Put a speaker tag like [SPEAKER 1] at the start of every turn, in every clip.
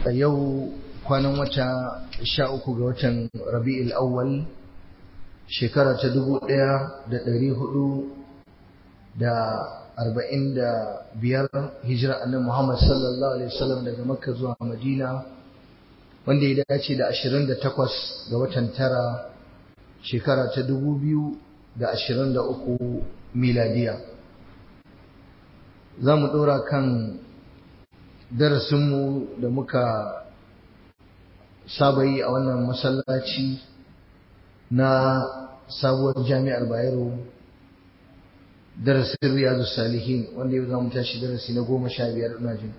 [SPEAKER 1] a yau kwanan wata sha uku ga watan rabi'ul awwal shekara ta dubu ɗaya da ɗari hudu da arba'in da biyar hijira annabi Muhammad sallallahu alaihi wasallam daga Makka zuwa Madina wanda ya dace da ashirin da takwas ga watan tara shekara ta dubu biyu da ashirin da uku miladiya za mu ɗora kan darasinmu da muka saba yi a wannan masallaci na sabuwar jami'ar bayero darasin riyadu salihin wanda yau za mu tashi darasi na goma sha biyar ina jin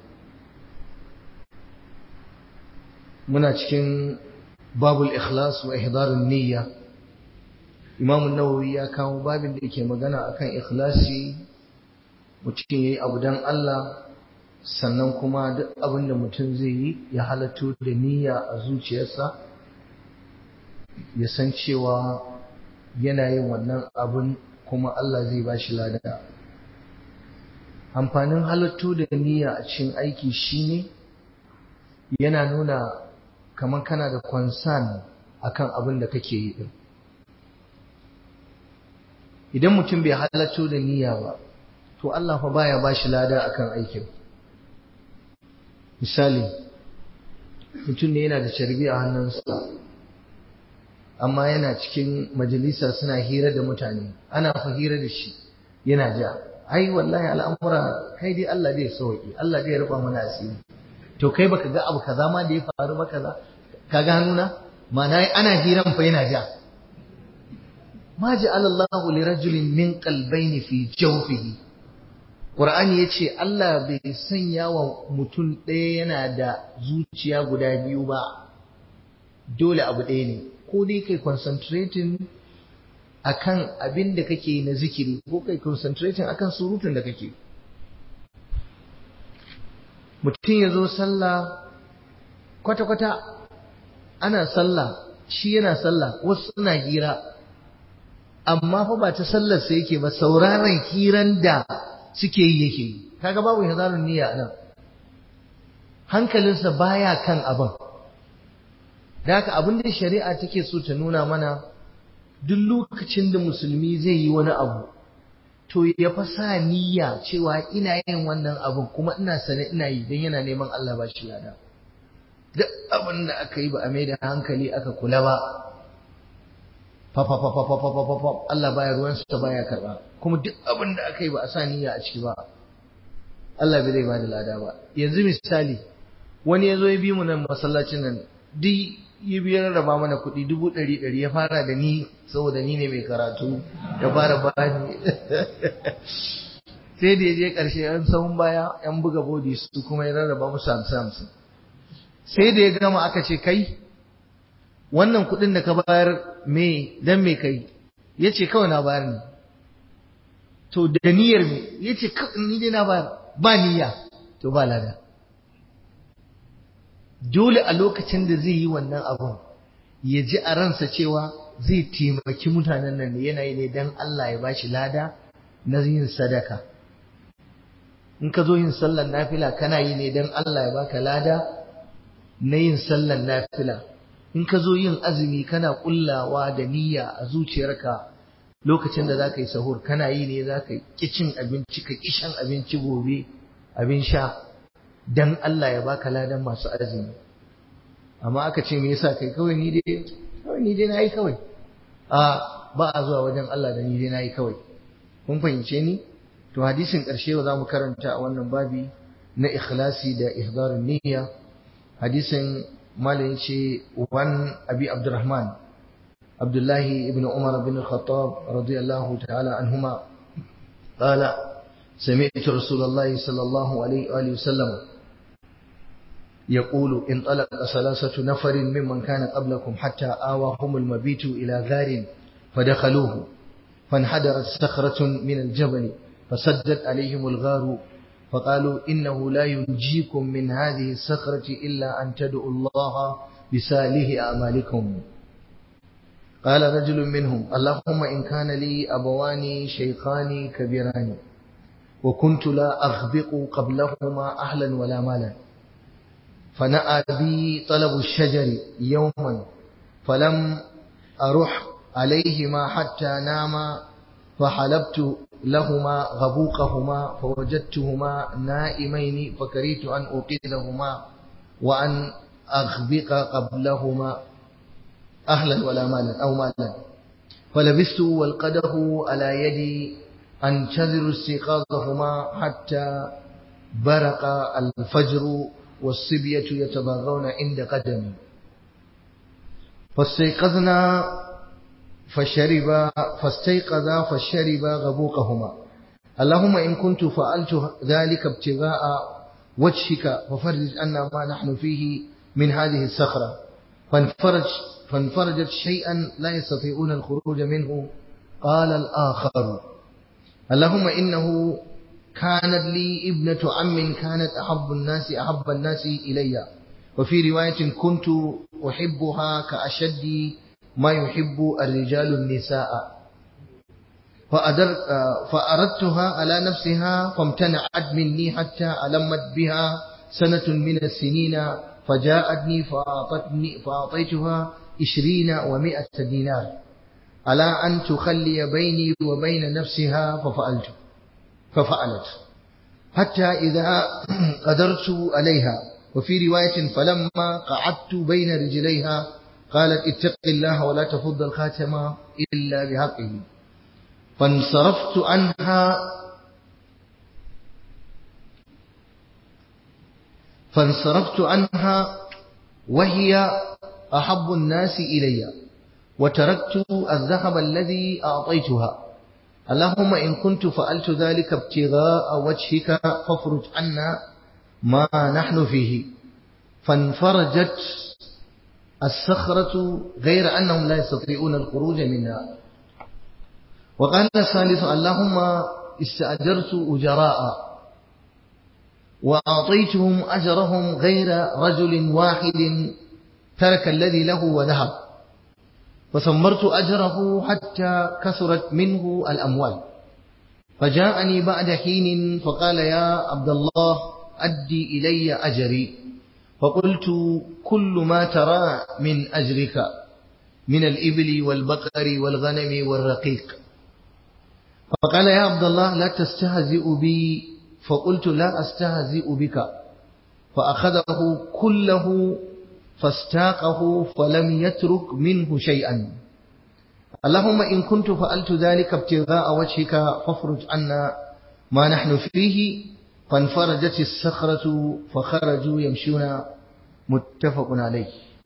[SPEAKER 1] muna cikin babul ikhlas wa ihdarun niyya imamu nawawi ya kawo babin da yake magana akan ikhlasi mutum yayi abu dan Allah sannan kuma duk abin da mutum zai yi ya halatto da niyya a zuciyarsa ya san cewa yana yin wannan abin kuma Allah zai ba shi lada amfanin halatto da niyya a cikin aiki shine yana nuna kamar kana da concern akan abin da kake yi din idan mutum bai halatto da niyya ba to Allah fa baya ba shi lada akan aikin misali mutum ne yana da carbi a hannunsa amma yana cikin majalisa suna hira da mutane ana fa hira da shi yana ja ai wallahi al'amura kai dai Allah zai sauki Allah zai rufa mana asiri to kai baka ga abu kaza ma da ya faru ba kaza kaga hannuna ma'ana ana hiran fa yana ja ma ja'ala Allahu li rajulin min qalbayni fi jawfihi Qur'ani yace Allah bai sanya wa mutum ɗaya yana da zuciya guda biyu ba dole abu ɗaya ne ko dai kai concentrating akan abin da kake na zikiri ko kai concentrating akan surutun da kake mutum ya zo sallah kwata-kwata ana sallah shi yana sallah wasu suna hira amma fa ba ta sallar sai yake ba sauraron hiran da suke yi yake yi kaga babu hazarun niyya nan hankalinsa baya kan abin da haka abin da shari'a take so ta nuna mana duk lokacin da musulmi zai yi wani abu to ya fa sa niyya cewa ina yin wannan abin kuma ina sane ina yi don yana neman Allah ba shi lada duk abin da aka yi ba a mai da hankali aka kula ba fa fa fa fa fa fa fa Allah baya ruwansa baya karba kuma duk abin da aka yi ba a sa niyya a ciki ba Allah bai zai ba da lada ba yanzu misali wani ya zo ya bi mu nan masallacin nan duk yi biyar raba mana kuɗi dubu ɗari ɗari ya fara da ni saboda ni ne mai karatu ya fara bani sai da ya je ƙarshe yan sahun baya yan buga bodi su kuma ya rarraba musu hamsin hamsin sai da ya gama aka ce kai wannan kuɗin da ka bayar me dan me kai ya ce kawai na bayar ne to da niyyar me ya ce ni dai na bayar ba niyya to ba lada dole a lokacin da zai yi wannan abun ya ji a ransa cewa zai taimaki mutanen nan ne yanayi ne don Allah ya bashi lada na yin sadaka in ka zo yin sallan nafila kana yi ne don Allah ya baka lada na yin sallan nafila in ka zo yin azumi kana kullawa da niyya a zuciyarka lokacin da za ka yi sahur kana yi ne za ka ƙi cin abinci ka ƙi shan abinci gobe abin sha dan Allah ya baka ladan masu azumi amma aka ce me yasa kai kawai ni dai kawai ni dai nayi kawai a ba a zuwa wajen Allah da ni dai nayi kawai kun fahimce ni to hadisin karshe za mu karanta a wannan babi na ikhlasi da ihdarun niyya hadisin malin ce wan abi abdurrahman abdullahi ibn umar bin al-khattab radiyallahu ta'ala anhuma qala سمعت رسول الله صلى الله عليه وآله وسلم يقول انطلق ثلاثة نفر ممن كان قبلكم حتى آواهم المبيت إلى غار فدخلوه فانحدرت صخرة من الجبل فسدت عليهم الغار فقالوا إنه لا ينجيكم من هذه الصخرة إلا أن تدعوا الله بساله أعمالكم قال رجل منهم اللهم إن كان لي أبوان شيخان كبيران وكنت لا أغبق قبلهما أهلا ولا مالا فنأى بي طلب الشجر يوما فلم أروح عليهما حتى ناما فحلبت لهما غبوقهما فوجدتهما نائمين فكرهت أن أوقظهما وأن أغبق قبلهما أهلا ولا مالا أو مالا فلبست والقده على يدي أنتظر استيقاظهما حتى برق الفجر والصبية يتضاغون عند قدمي فاستيقظنا فشرب فاستيقظا فشرب غبوقهما اللهم إن كنت فعلت ذلك ابتغاء وجهك ففرج عنا ما نحن فيه من هذه الصخرة فانفرج فانفرجت شيئا لا يستطيعون الخروج منه قال الآخر اللهم إنه كانت لي ابنة عم كانت أحب الناس أحب الناس إلي وفي رواية كنت أحبها كأشد ما يحب الرجال النساء فأدر فأردتها على نفسها فامتنعت مني حتى ألمت بها سنة من السنين فجاءتني فأعطتني فأعطيتها عشرين ومائة دينار على أن تخلي بيني وبين نفسها ففعلت ففعلت حتى إذا قدرت عليها وفي رواية فلما قعدت بين رجليها قالت اتق الله ولا تفض الخاتم إلا بحقه فانصرفت عنها فانصرفت عنها وهي أحب الناس إلي وتركت الذهب الذي أعطيتها اللهم إن كنت فعلت ذلك ابتغاء وجهك فافرج عنا ما نحن فيه فانفرجت الصخرة غير أنهم لا يستطيعون الخروج منها وقال الثالث اللهم استأجرت أجراء وأعطيتهم أجرهم غير رجل واحد ترك الذي له وذهب فثمرت أجره حتى كثرت منه الأموال فجاءني بعد حين فقال يا عبد الله أدي إلي أجري فقلت كل ما ترى من أجرك من الإبل والبقر والغنم والرقيق فقال يا عبد الله لا تستهزئ بي فقلت لا أستهزئ بك فأخذه كله فاستاقه فلم يترك منه شيئا اللهم إن كنت فعلت ذلك ابتغاء وجهك فافرج عنا ما نحن فيه فانفرجت الصخرة فخرجوا يمشون متفق عليه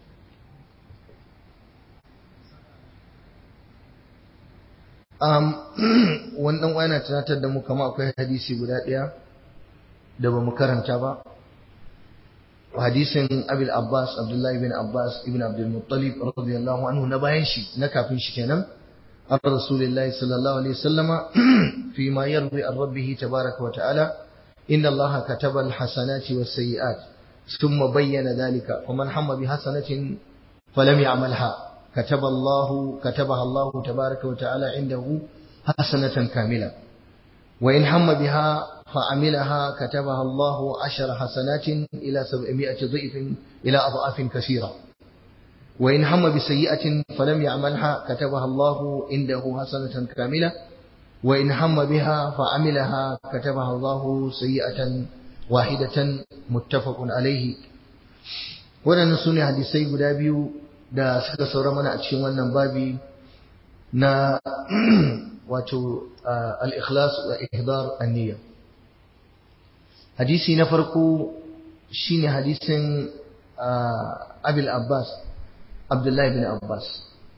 [SPEAKER 1] um, wannan wani tunatar da mu kama akwai hadisi guda ɗaya da ba mu karanta ba hadisin abil abbas abdullahi bin abbas ibn abdul muttalib radiyallahu anhu na bayan shi na kafin shi kenan an rasulillahi sallallahu alaihi wasallama fi ma yarwi an rabbihi tabaraka wa ta'ala inna allaha kataba alhasanati was sayyi'at thumma bayyana dhalika faman hamma bi hasanatin falam ya'malha كتب الله كتبها الله تبارك وتعالى عنده حسنة كاملة وإن هم بها فعملها كتبها الله عشر حسنات إلى سبعمائة ضعف إلى أضعاف كثيرة وإن هم بسيئة فلم يعملها كتبها الله عنده حسنة كاملة وإن هم بها فعملها كتبها الله سيئة واحدة متفق عليه ولن سنة حديثي قدابيو da suka saura mana a cikin wannan babi na wato al-ikhlas wa ihdar an-niyya hadisi na farko shine hadisin Abil Abbas Abdullahi bin Abbas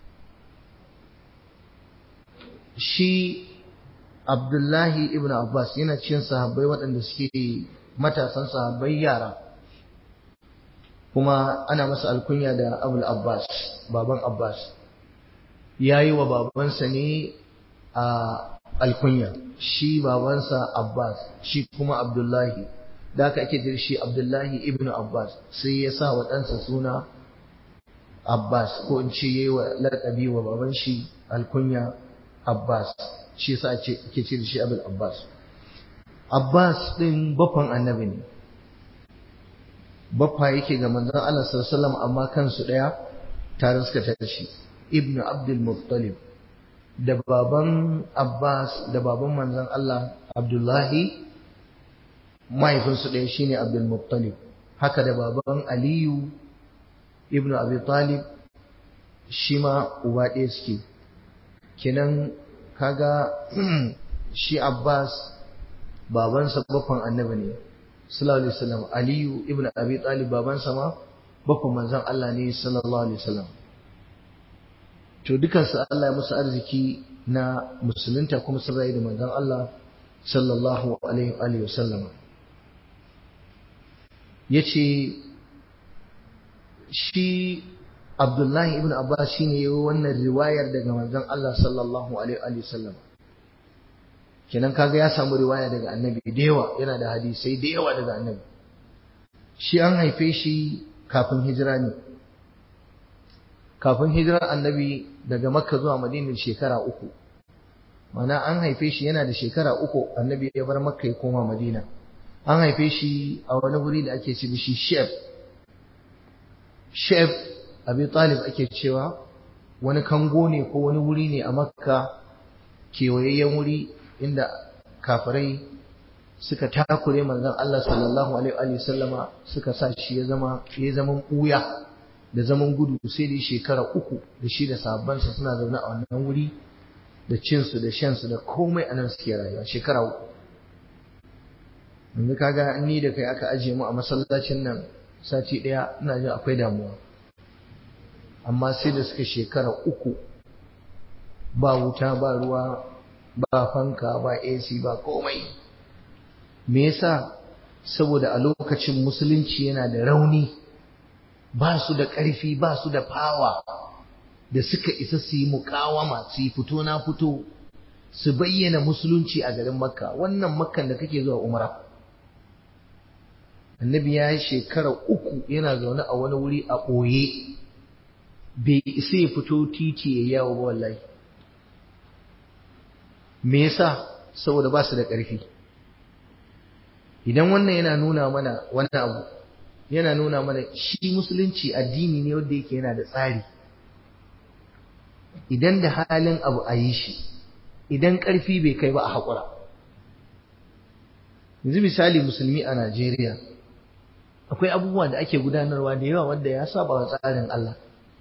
[SPEAKER 1] shi Abdullahi ibn Abbas yana cikin sahabbai waɗanda suke matasan sahabbai yara kuma ana masa alkunya da abul abbas baban abbas ya yi wa babansa ne a alkunya shi babansa abbas shi kuma abdullahi da aka ake jir shi abdullahi ibn abbas sai ya sa wa ɗansa suna abbas ko in ce ya yi wa laƙabi wa baban shi alkunya abbas shi sa ake ce da shi abul abbas abbas ɗin bafan annabi ne baffa yake ga manzon Allah sallallahu alaihi wasallam amma kansu daya tare suka tashi ibnu abdul muttalib da baban abbas da baban manzon Allah abdullahi mahaifinsu ɗaya shine abdul muttalib haka da baban aliyu ibnu abi talib shi ma uba ɗaya suke kenan kaga shi abbas babansa baffan annabi ne sallallahu alaihi wasallam aliyu ibnu abi talib babansa ma baffan manzon Allah ne sallallahu alaihi wasallam to dukansu Allah ya musu arziki na musulunta kuma sun rayu da manzon Allah sallallahu alaihi wasallam yace shi Abdullahi ibn Abbas shine yayi wannan riwayar daga manzon Allah sallallahu alaihi wasallam kenan kaga ya samu riwaya daga annabi da yawa yana da hadisai da yawa daga annabi shi an haife shi kafin hijira ne kafin hijirar annabi daga makka zuwa madina shekara uku mana an haife shi yana da shekara uku annabi ya bar makka ya koma madina an haife shi a wani wuri da ake ce shi shef shef abi talib ake cewa wani kango ne ko wani wuri ne a makka kewayayyen wuri inda kafirai suka takure manzon Allah sallallahu alaihi wa sallama suka sa shi ya zama ya zama ɓuya da zaman gudu sai da shekara uku da shi da sahabbansa suna zaune a wannan wuri da cinsu da shansu da komai a nan suke rayuwa shekara uku yanzu kaga ni da kai aka ajiye mu a masallacin nan sati ɗaya ina jin akwai damuwa amma sai da suka shekara uku ba wuta ba ruwa ba fanka ba AC ba komai me yasa saboda a lokacin musulunci yana da rauni ba su da ƙarfi ba su da fawa da suka isa su yi mukawama su yi fito na fito su bayyana musulunci a garin makka wannan makkan da kake zuwa umra annabi ya yi shekara uku yana zaune a wani wuri a ɓoye bai isa ya fito titi ya yawo ba wallahi me yasa saboda ba su da ƙarfi idan wannan yana nuna mana wani abu yana nuna mana shi musulunci addini ne wanda yake yana da tsari idan da halin abu a yi shi idan ƙarfi bai kai ba a haƙura yanzu misali musulmi a Najeriya akwai abubuwa da ake gudanarwa da yawa wanda ya saba wa tsarin Allah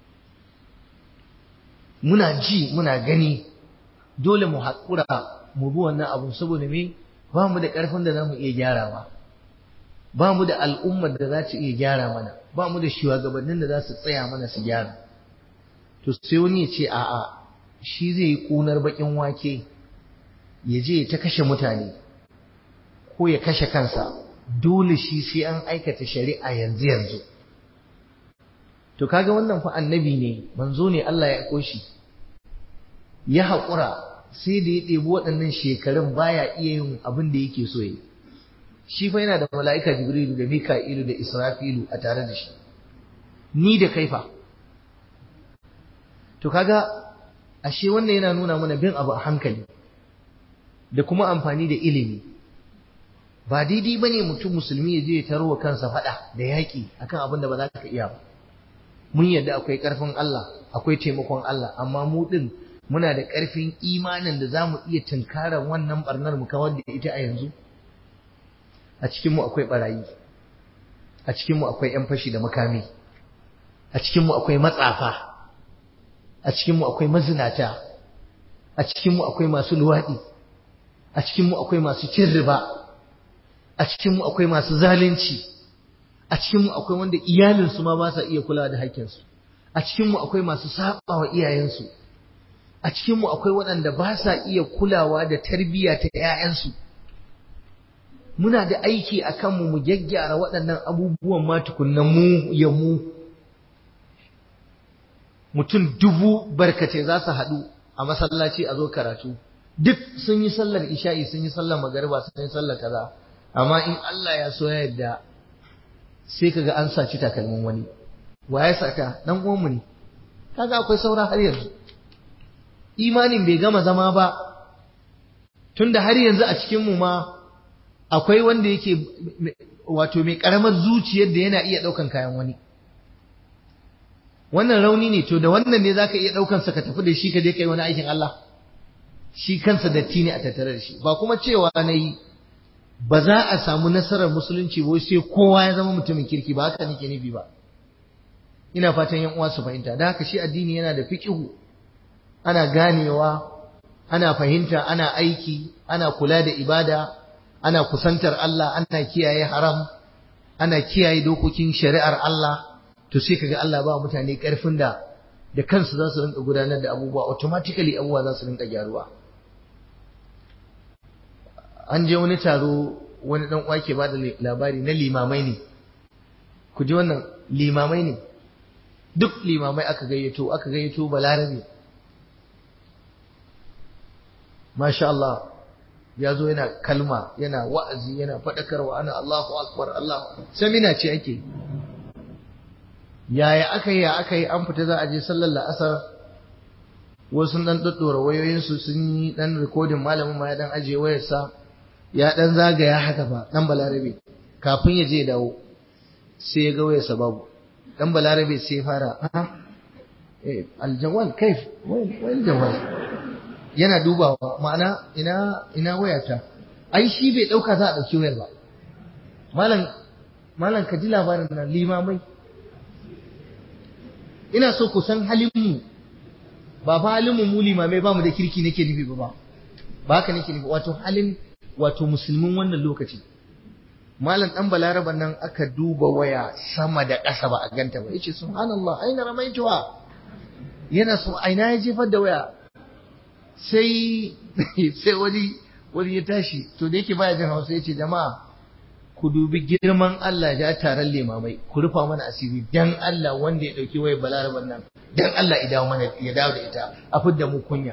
[SPEAKER 1] muna ji muna gani dole mu haƙura mu bi wannan abu saboda me ba mu da ƙarfin da za mu iya gyarawa ba mu da al'ummar da za ta iya gyara mana ba mu da shugabannin da za su tsaya mana su gyara to sai wani ya ce a'a shi zai yi ƙunar baƙin wake ya je ta kashe mutane ko ya kashe kansa dole shi sai an aikata shari'a yanzu yanzu to kaga wannan fa annabi ne manzo ne Allah ya aiko shi ya haƙura sai da ya ɗebi waɗannan shekarun baya iya yin abin da yake so yi shi fa yana da mala'ika jibrilu da mika'ilu da israfilu a tare da shi ni da kaifa to kaga ashe wannan yana nuna mana bin abu a hankali da kuma amfani da ilimi ba daidai ba ne mutum musulmi ya je ya tarwa kansa faɗa da yaƙi akan abin da ba za ka iya ba mun yadda akwai ƙarfin Allah akwai taimakon Allah amma mu ɗin muna da ƙarfin imanin da za mu iya tunkarar wannan ɓarnar mu kawar da ita a yanzu a cikinmu akwai ɓarayi a cikinmu akwai 'yan fashi da makami a cikinmu akwai matsafa a cikinmu akwai mazinata a cikinmu akwai masu luwaɗi a cikinmu akwai masu cin riba a cikinmu akwai masu zalunci a cikinmu akwai wanda iyalinsu ma ba sa iya kula da haƙƙinsu a cikinmu akwai masu saba wa iyayensu a cikinmu akwai waɗanda ba sa iya kulawa da tarbiyya ta 'ya'yansu muna da aiki a kanmu mu gyaggyara waɗannan abubuwan ma tukunna mu ya mu mutum dubu barkace za su haɗu a masallaci a zo karatu duk sun yi sallar isha'i sun yi sallar magariba sun yi sallar kaza amma in Allah ya so ya yarda sai kaga an saci takalmin wani wa ya saka dan uwanmu ne kaga akwai saura har yanzu imanin bai gama zama ba tunda har yanzu a cikin mu ma akwai wanda yake wato mai karamar zuciyar da yana iya daukan kayan wani wannan rauni ne to da wannan ne zaka iya daukan sa ka tafi da shi ka je kai wani aikin Allah shi kansa datti ne a tattare da shi ba kuma cewa nayi ba za a samu nasarar musulunci ba sai kowa ya zama mutumin kirki ba haka nake nufi ba ina fatan yan uwa su fahimta da haka shi addini yana da fiqihu ana ganewa ana fahimta ana aiki ana kula da ibada ana kusantar Allah ana kiyaye haram ana kiyaye dokokin shari'ar Allah to sai kaga Allah ba mutane karfin da da kansu za su rinka gudanar da abubuwa automatically abubuwa za su rinka gyaruwa an je wani taro wani dan uwa ke bada labari na limamai ne ku ji wannan limamai ne duk limamai aka gayyato aka gayyato balarabe masha Allah ya zo yana kalma yana wa'azi yana faɗakarwa ana Allahu akbar Allah samina ce ake yaya aka yi ya aka yi an fita za a je sallar la'asar wasu dan daddora wayoyinsu sun yi dan rikodin malamin ma ya dan ajiye wayarsa ya dan zagaya haka fa dan balarabe kafin ya je dawo sai ya ga wayarsa babu dan balarabe sai ya fara eh aljawal kaif wal jawal yana dubawa ma'ana ina ina wayata ai shi bai dauka za a dauki wayar ba malam malam ka ji labarin nan limamai ina so ku san halin mu ba fa halin mu mu limamai ba mu da kirki nake nufi ba ba haka nake nufi wato halin wato musulmin wannan lokaci malam dan balaraban nan aka duba waya sama da ƙasa ba a ganta ba yace subhanallah aina ramaituwa yana so aina ya jefar da waya sai sai wani wani ya tashi to da yake baya jin Hausa yace jama'a ku dubi girman Allah ya taron limamai ku rufa mana asiri dan Allah wanda ya dauki wayar balaraban nan dan Allah ya dawo mana ya dawo da ita a fidda mu kunya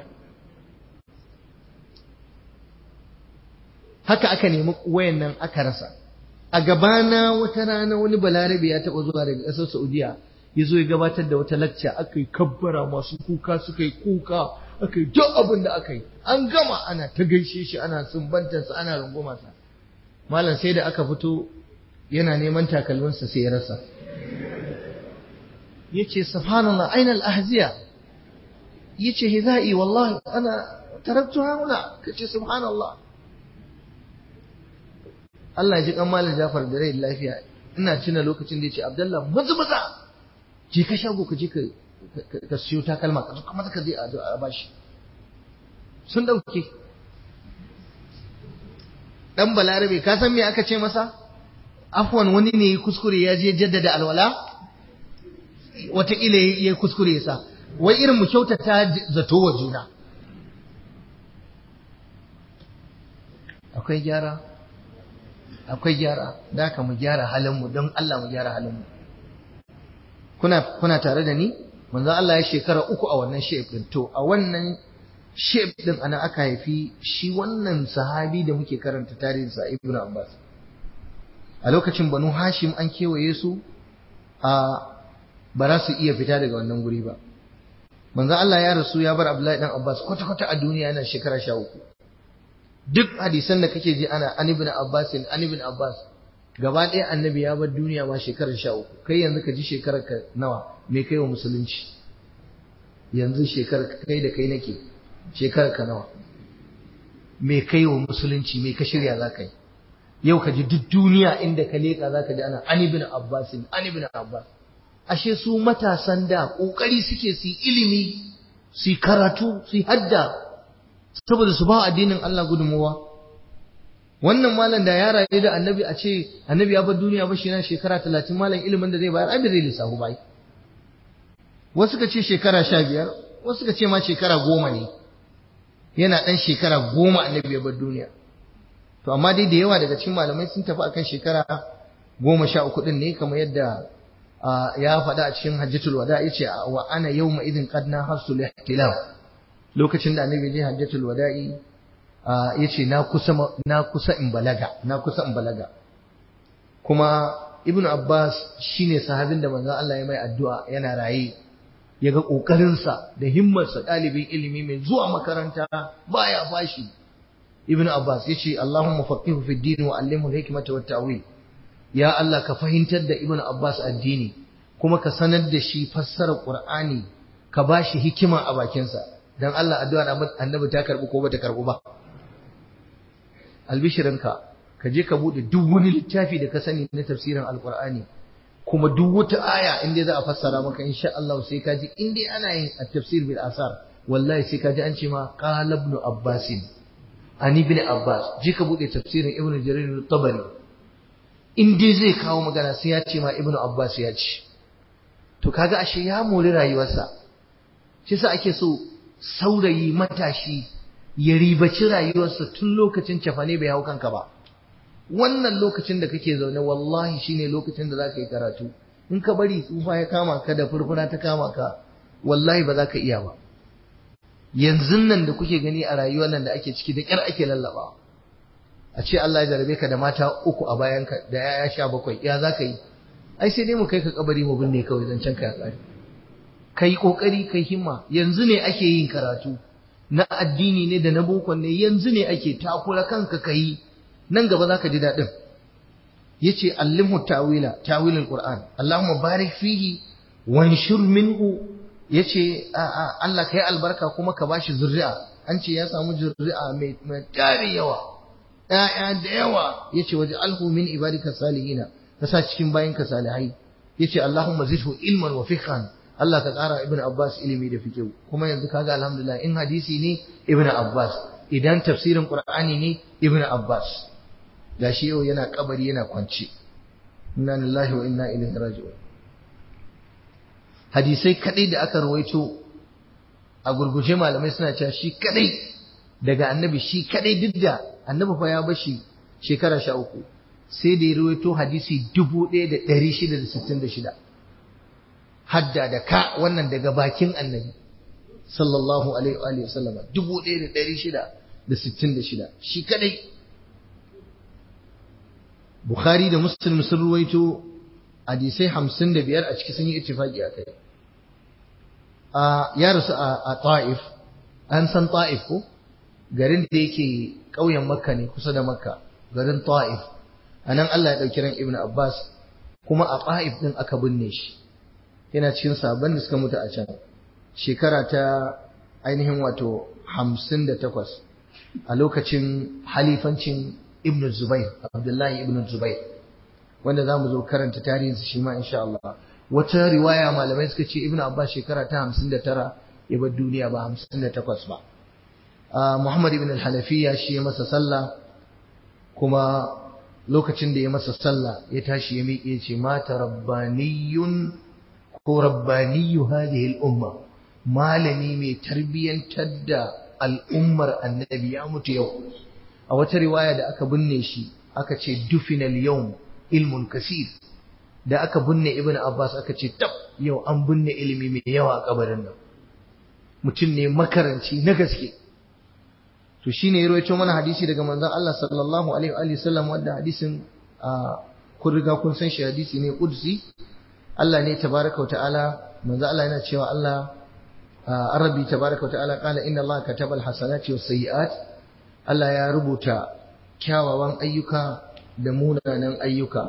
[SPEAKER 1] haka aka nemi wayan nan aka rasa a gabana wata rana wani balarabe ya taɓa zuwa daga ƙasar Saudiya ya zo ya gabatar da wata lacca aka yi kabbara masu kuka suka yi kuka aka yi duk abin da aka yi an gama ana ta gaishe shi ana sumbantarsa ana rungumarsa malam sai da aka fito yana neman takalminsa sai ya rasa ya ce subhanallah aina al-ahziya ya ce hizai wallahi ana taraktu hauna ka ce subhanallah Allah ya ji kan malam Jafar da rai lafiya ina tuna lokacin da ya ce Abdullah maza maza je ka shago ka je ka ka siyo takalma ka kuma ka je a bashi sun dauke dan balarabe ka san me aka ce masa afwan wani ne ya kuskure ya je jaddada alwala wataƙila ya kuskure ya sa wai irin mu kyautata zato wa juna akwai gyara akwai gyara da ka mu gyara halinmu don Allah mu gyara halinmu kuna kuna tare da ni manzo Allah ya shekara uku a wannan shape din to a wannan shape din ana aka haifi shi wannan sahabi da muke karanta tarihin sa Ibn Abbas a lokacin Banu Hashim an kewaye su a ba za su iya fita daga wannan guri ba manzo Allah ya rasu ya bar Abdullahi dan Abbas kwata kwata a duniya yana shekara 13 duk hadisan da kake ji ana an ibn Abbas an ibn Abbas gaba ɗaya annabi ya bar duniya ma shekarar sha uku kai yanzu ka ji shekarar ka nawa me kai wa musulunci yanzu shekarar kai da kai nake shekarar ka nawa me kai wa musulunci me ka shirya za ka yi yau ka ji duk duniya inda ka leƙa za ka ji ana an ibn Abbas an ibn Abbas ashe su matasan da ƙoƙari suke su yi ilimi su yi karatu su yi hadda saboda su ba addinin Allah gudunmuwa wannan malam da ya rayu da annabi a ce annabi ya bar duniya ba shi na shekara talatin malam ilimin da zai bayar abin zai lissafu bai wasu ka ce shekara sha biyar wasu ka ce ma shekara goma ne yana ɗan shekara goma annabi ya bar duniya to amma dai da yawa daga cikin malamai sun tafi akan shekara goma sha uku ɗin ne kamar yadda ya faɗa a cikin hajjatul wada ya ce wa ana yau ma idin qad na hasul ihtilam lokacin da annabi je hajjatul wada'i ya ce na kusa in balaga na kusa in balaga kuma ibnu abbas shine sahabin da manzon Allah ya mai addu'a yana raye ya ga ƙoƙarinsa da himmarsa ɗalibin ilimi mai zuwa makaranta baya fashi ibn abbas yace allahumma faqihu fi din wa allimhu al-hikmata wat ta'wil ya allah ka fahimtar da ibn abbas addini kuma ka sanar da shi fassarar qur'ani ka bashi hikima a bakinsa dan allah addu'ar annabi ta karbu ko bata karbu ba albishirinka ka je ka bude duk wani littafi da ka sani na tafsirin alqur'ani kuma duk wata aya inda za a fassara maka insha Allah sai ka ji in dai ana yin at-tafsir bil asar wallahi sai ka ji an ce ma qala ibn abbas ani ibn abbas je ka bude tafsirin ibn jarir at-tabari in dai zai kawo magana sai ya ce ma ibn abbas ya ce to kaga ashe ya mori rayuwarsa shi sa ake so saurayi matashi ya ribaci rayuwarsa tun lokacin cafane bai hau kanka ba wannan lokacin da kake zaune wallahi shine lokacin da zaka yi karatu in ka bari tsufa ya kama ka da furfura ta kama ka wallahi ba za ka iya ba yanzu nan da kuke gani a rayuwar nan da ake ciki da kyar ake lallaba a ce Allah ya jarabe ka da mata uku a bayanka da yaya sha bakwai ya za ka yi ai sai dai mu kai ka kabari mu binne kawai zancen ka ya kare kai kokari kai himma yanzu ne ake yin karatu na addini ne da na boko ne yanzu ne ake takura kanka kai nan gaba zaka ji dadin yace allimhu tawila tawilul qur'an allahumma barik fihi wanshur minhu yace Allah kai albarka kuma ka bashi zuri'a an ce ya samu zuri'a mai mai tari yawa ƴaƴa da yawa yace waje alhu min ibadika salihina ka sa cikin bayinka salihai yace allahumma zidhu ilman wa fiqhan Allah ka ƙara Ibn Abbas ilimi da fikihu kuma yanzu kaga alhamdulillah in hadisi ne Ibn Abbas idan tafsirin Qur'ani ne Ibn Abbas gashi yau yana kabari yana kwance inna lillahi wa inna ilaihi raji'un hadisai kadai da aka rawaito a gurguje malamai suna cewa shi kadai daga annabi shi kadai duk da annabi fa ya bashi shekara sha uku sai da ya rawaito hadisi dubu ɗaya da ɗari shida da sittin da shida hadda da ka wannan daga bakin annabi sallallahu alaihi wa sallama dubu ɗaya da ɗari shida da sittin da shida shi kadai Bukhari da Muslim sun ruwaito hadisai hamsin da biyar a ciki sun yi ittifaki a kai ya rasu a ta'if an san ta'if ko garin da yake ƙauyen makka ne kusa da makka garin ta'if a nan Allah ya ɗauki ran ibn Abbas kuma a ta'if ɗin aka binne shi yana cikin sabon da suka mutu a can shekara ta ainihin wato hamsin da takwas a lokacin halifancin ibn zubair abdullahi ibn zubair wanda za mu zo karanta tarihinsa shi ma insha Allah wata riwaya malamai suka ce ibn abbas shekara ta hamsin da tara ya bar duniya ba hamsin da takwas ba muhammad ibn al-hanafiya shi ya masa sallah kuma lokacin da ya masa sallah ya tashi ya miƙe ce mata rabbaniyun ko rabbaniyu hadhihi al-umma malami mai tarbiyantar da al'ummar annabi ya mutu yau a wata riwaya da aka binne shi aka ce dufinal yawm ilmun kasir da aka binne ibn abbas aka ce tab yau an binne ilimi mai yawa a kabarin nan mutum ne makaranci na gaske to shine ya rawaito mana hadisi daga manzon Allah sallallahu alaihi wa sallam wanda hadisin kun riga kun san shi hadisi ne qudsi Allah ne tabaraka wa ta'ala manzo Allah yana cewa Allah arabi tabaraka wa ta'ala qala inna Allah kataba al-hasanati was-sayyi'at Allah ya rubuta kyawawan ayyuka da munanan ayyuka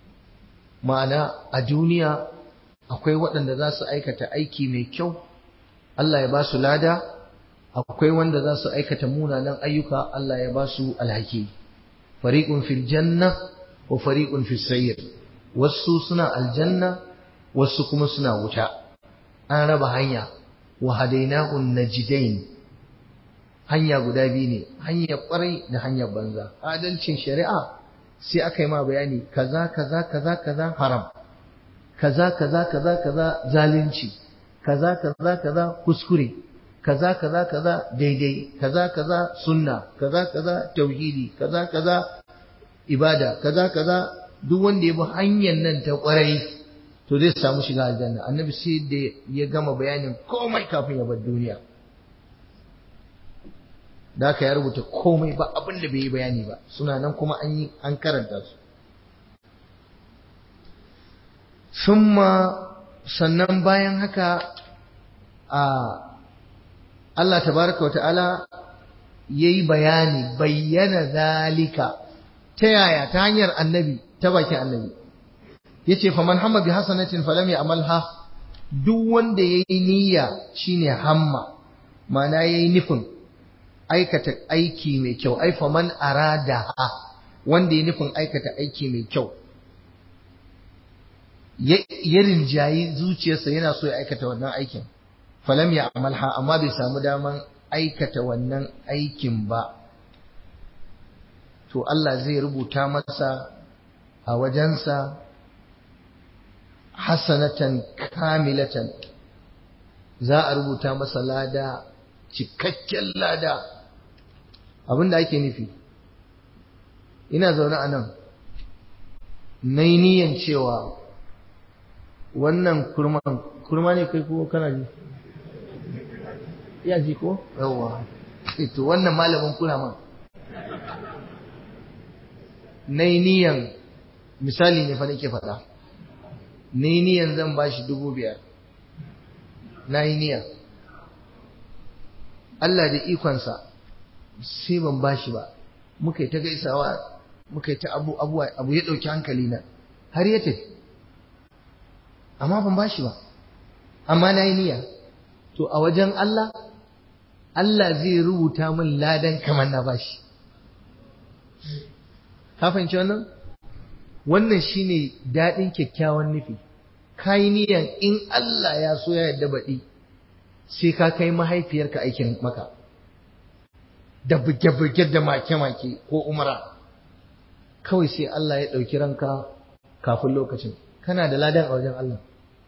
[SPEAKER 1] ma'ana a duniya akwai waɗanda za su aikata aiki mai kyau Allah ya ba su lada akwai wanda za su aikata munanan ayyuka Allah ya ba su alhaki fariqun fil janna wa fariqun fis sayr wasu suna aljanna wasu kuma suna wuta an raba hanya wa hadainahun najidain hanya guda biyu ne hanyar kwarai da hanyar banza adalcin shari'a sai aka yi ma bayani kaza kaza kaza kaza haram kaza kaza kaza kaza zalunci kaza kaza kaza kuskure kaza kaza kaza daidai kaza kaza sunna kaza kaza tauhidi kaza kaza ibada kaza kaza duk wanda ya bi hanyar nan ta kwarai to zai samu shiga aljanna annabi sai da ya gama bayanin komai kafin ya bar duniya da aka ya rubuta komai ba abin da bai yi bayani ba suna nan kuma an yi an karanta su summa sannan bayan haka a Allah tabaraka wa ta'ala yayi bayani bayyana zalika ta yaya ta hanyar annabi ta bakin annabi yace faman hamma bi hasanatin falam ya'malha duk wanda yayi niyya shine hamma ma'ana yayi nufin aikata aiki mai kyau ai faman arada wanda yayi nufin aikata aiki mai kyau ya rinjayi zuciyarsa yana so ya aikata wannan aikin falam ya amalha amma bai samu daman aikata wannan aikin ba to Allah zai rubuta masa a wajensa hasanatan kamilatan za a rubuta masa lada cikakken lada abinda ake nufi ina zaune a nan na yi niyan cewa wannan kurman kurma ne kai ko kana ji ya ji ko yawa to wannan malamin kurama na yi niyan misali ne fa nake faɗa na yi niyan zan ba shi dubu biyar na yi niyan Allah da ikonsa sai ban ba shi ba muka yi ta gaisawa muka yi ta abu abu ya ɗauki hankali na har ya tafi amma ban bashi ba amma na yi niyya to a wajen Allah Allah zai rubuta min ladan kamar na bashi ka fahimci wannan wannan shine daɗin kyakkyawan nufi ka yi niyyan in Allah ya so ya yarda baɗi sai ka kai mahaifiyarka aikin maka da buge-buge da make-make ko umara kawai sai Allah ya ɗauki ranka kafin lokacin kana da ladan a wajen Allah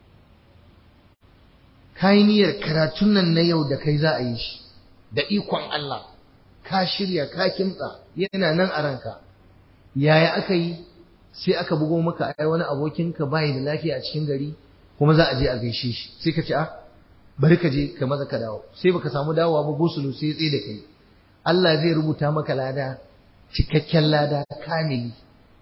[SPEAKER 1] ka yi niyyar karatun nan na yau da kai za a yi shi da ikon Allah ka shirya ka kimtsa yana nan a ranka yaya aka yi sai aka bugo maka ai wani abokinka bai da lafiya a cikin gari kuma za a je a gaishe shi sai ka ce a bari ka je ka maza ka dawo sai baka samu dawowa ba gosulu sai ya tsaye da kai Allah zai rubuta maka lada cikakken lada kamili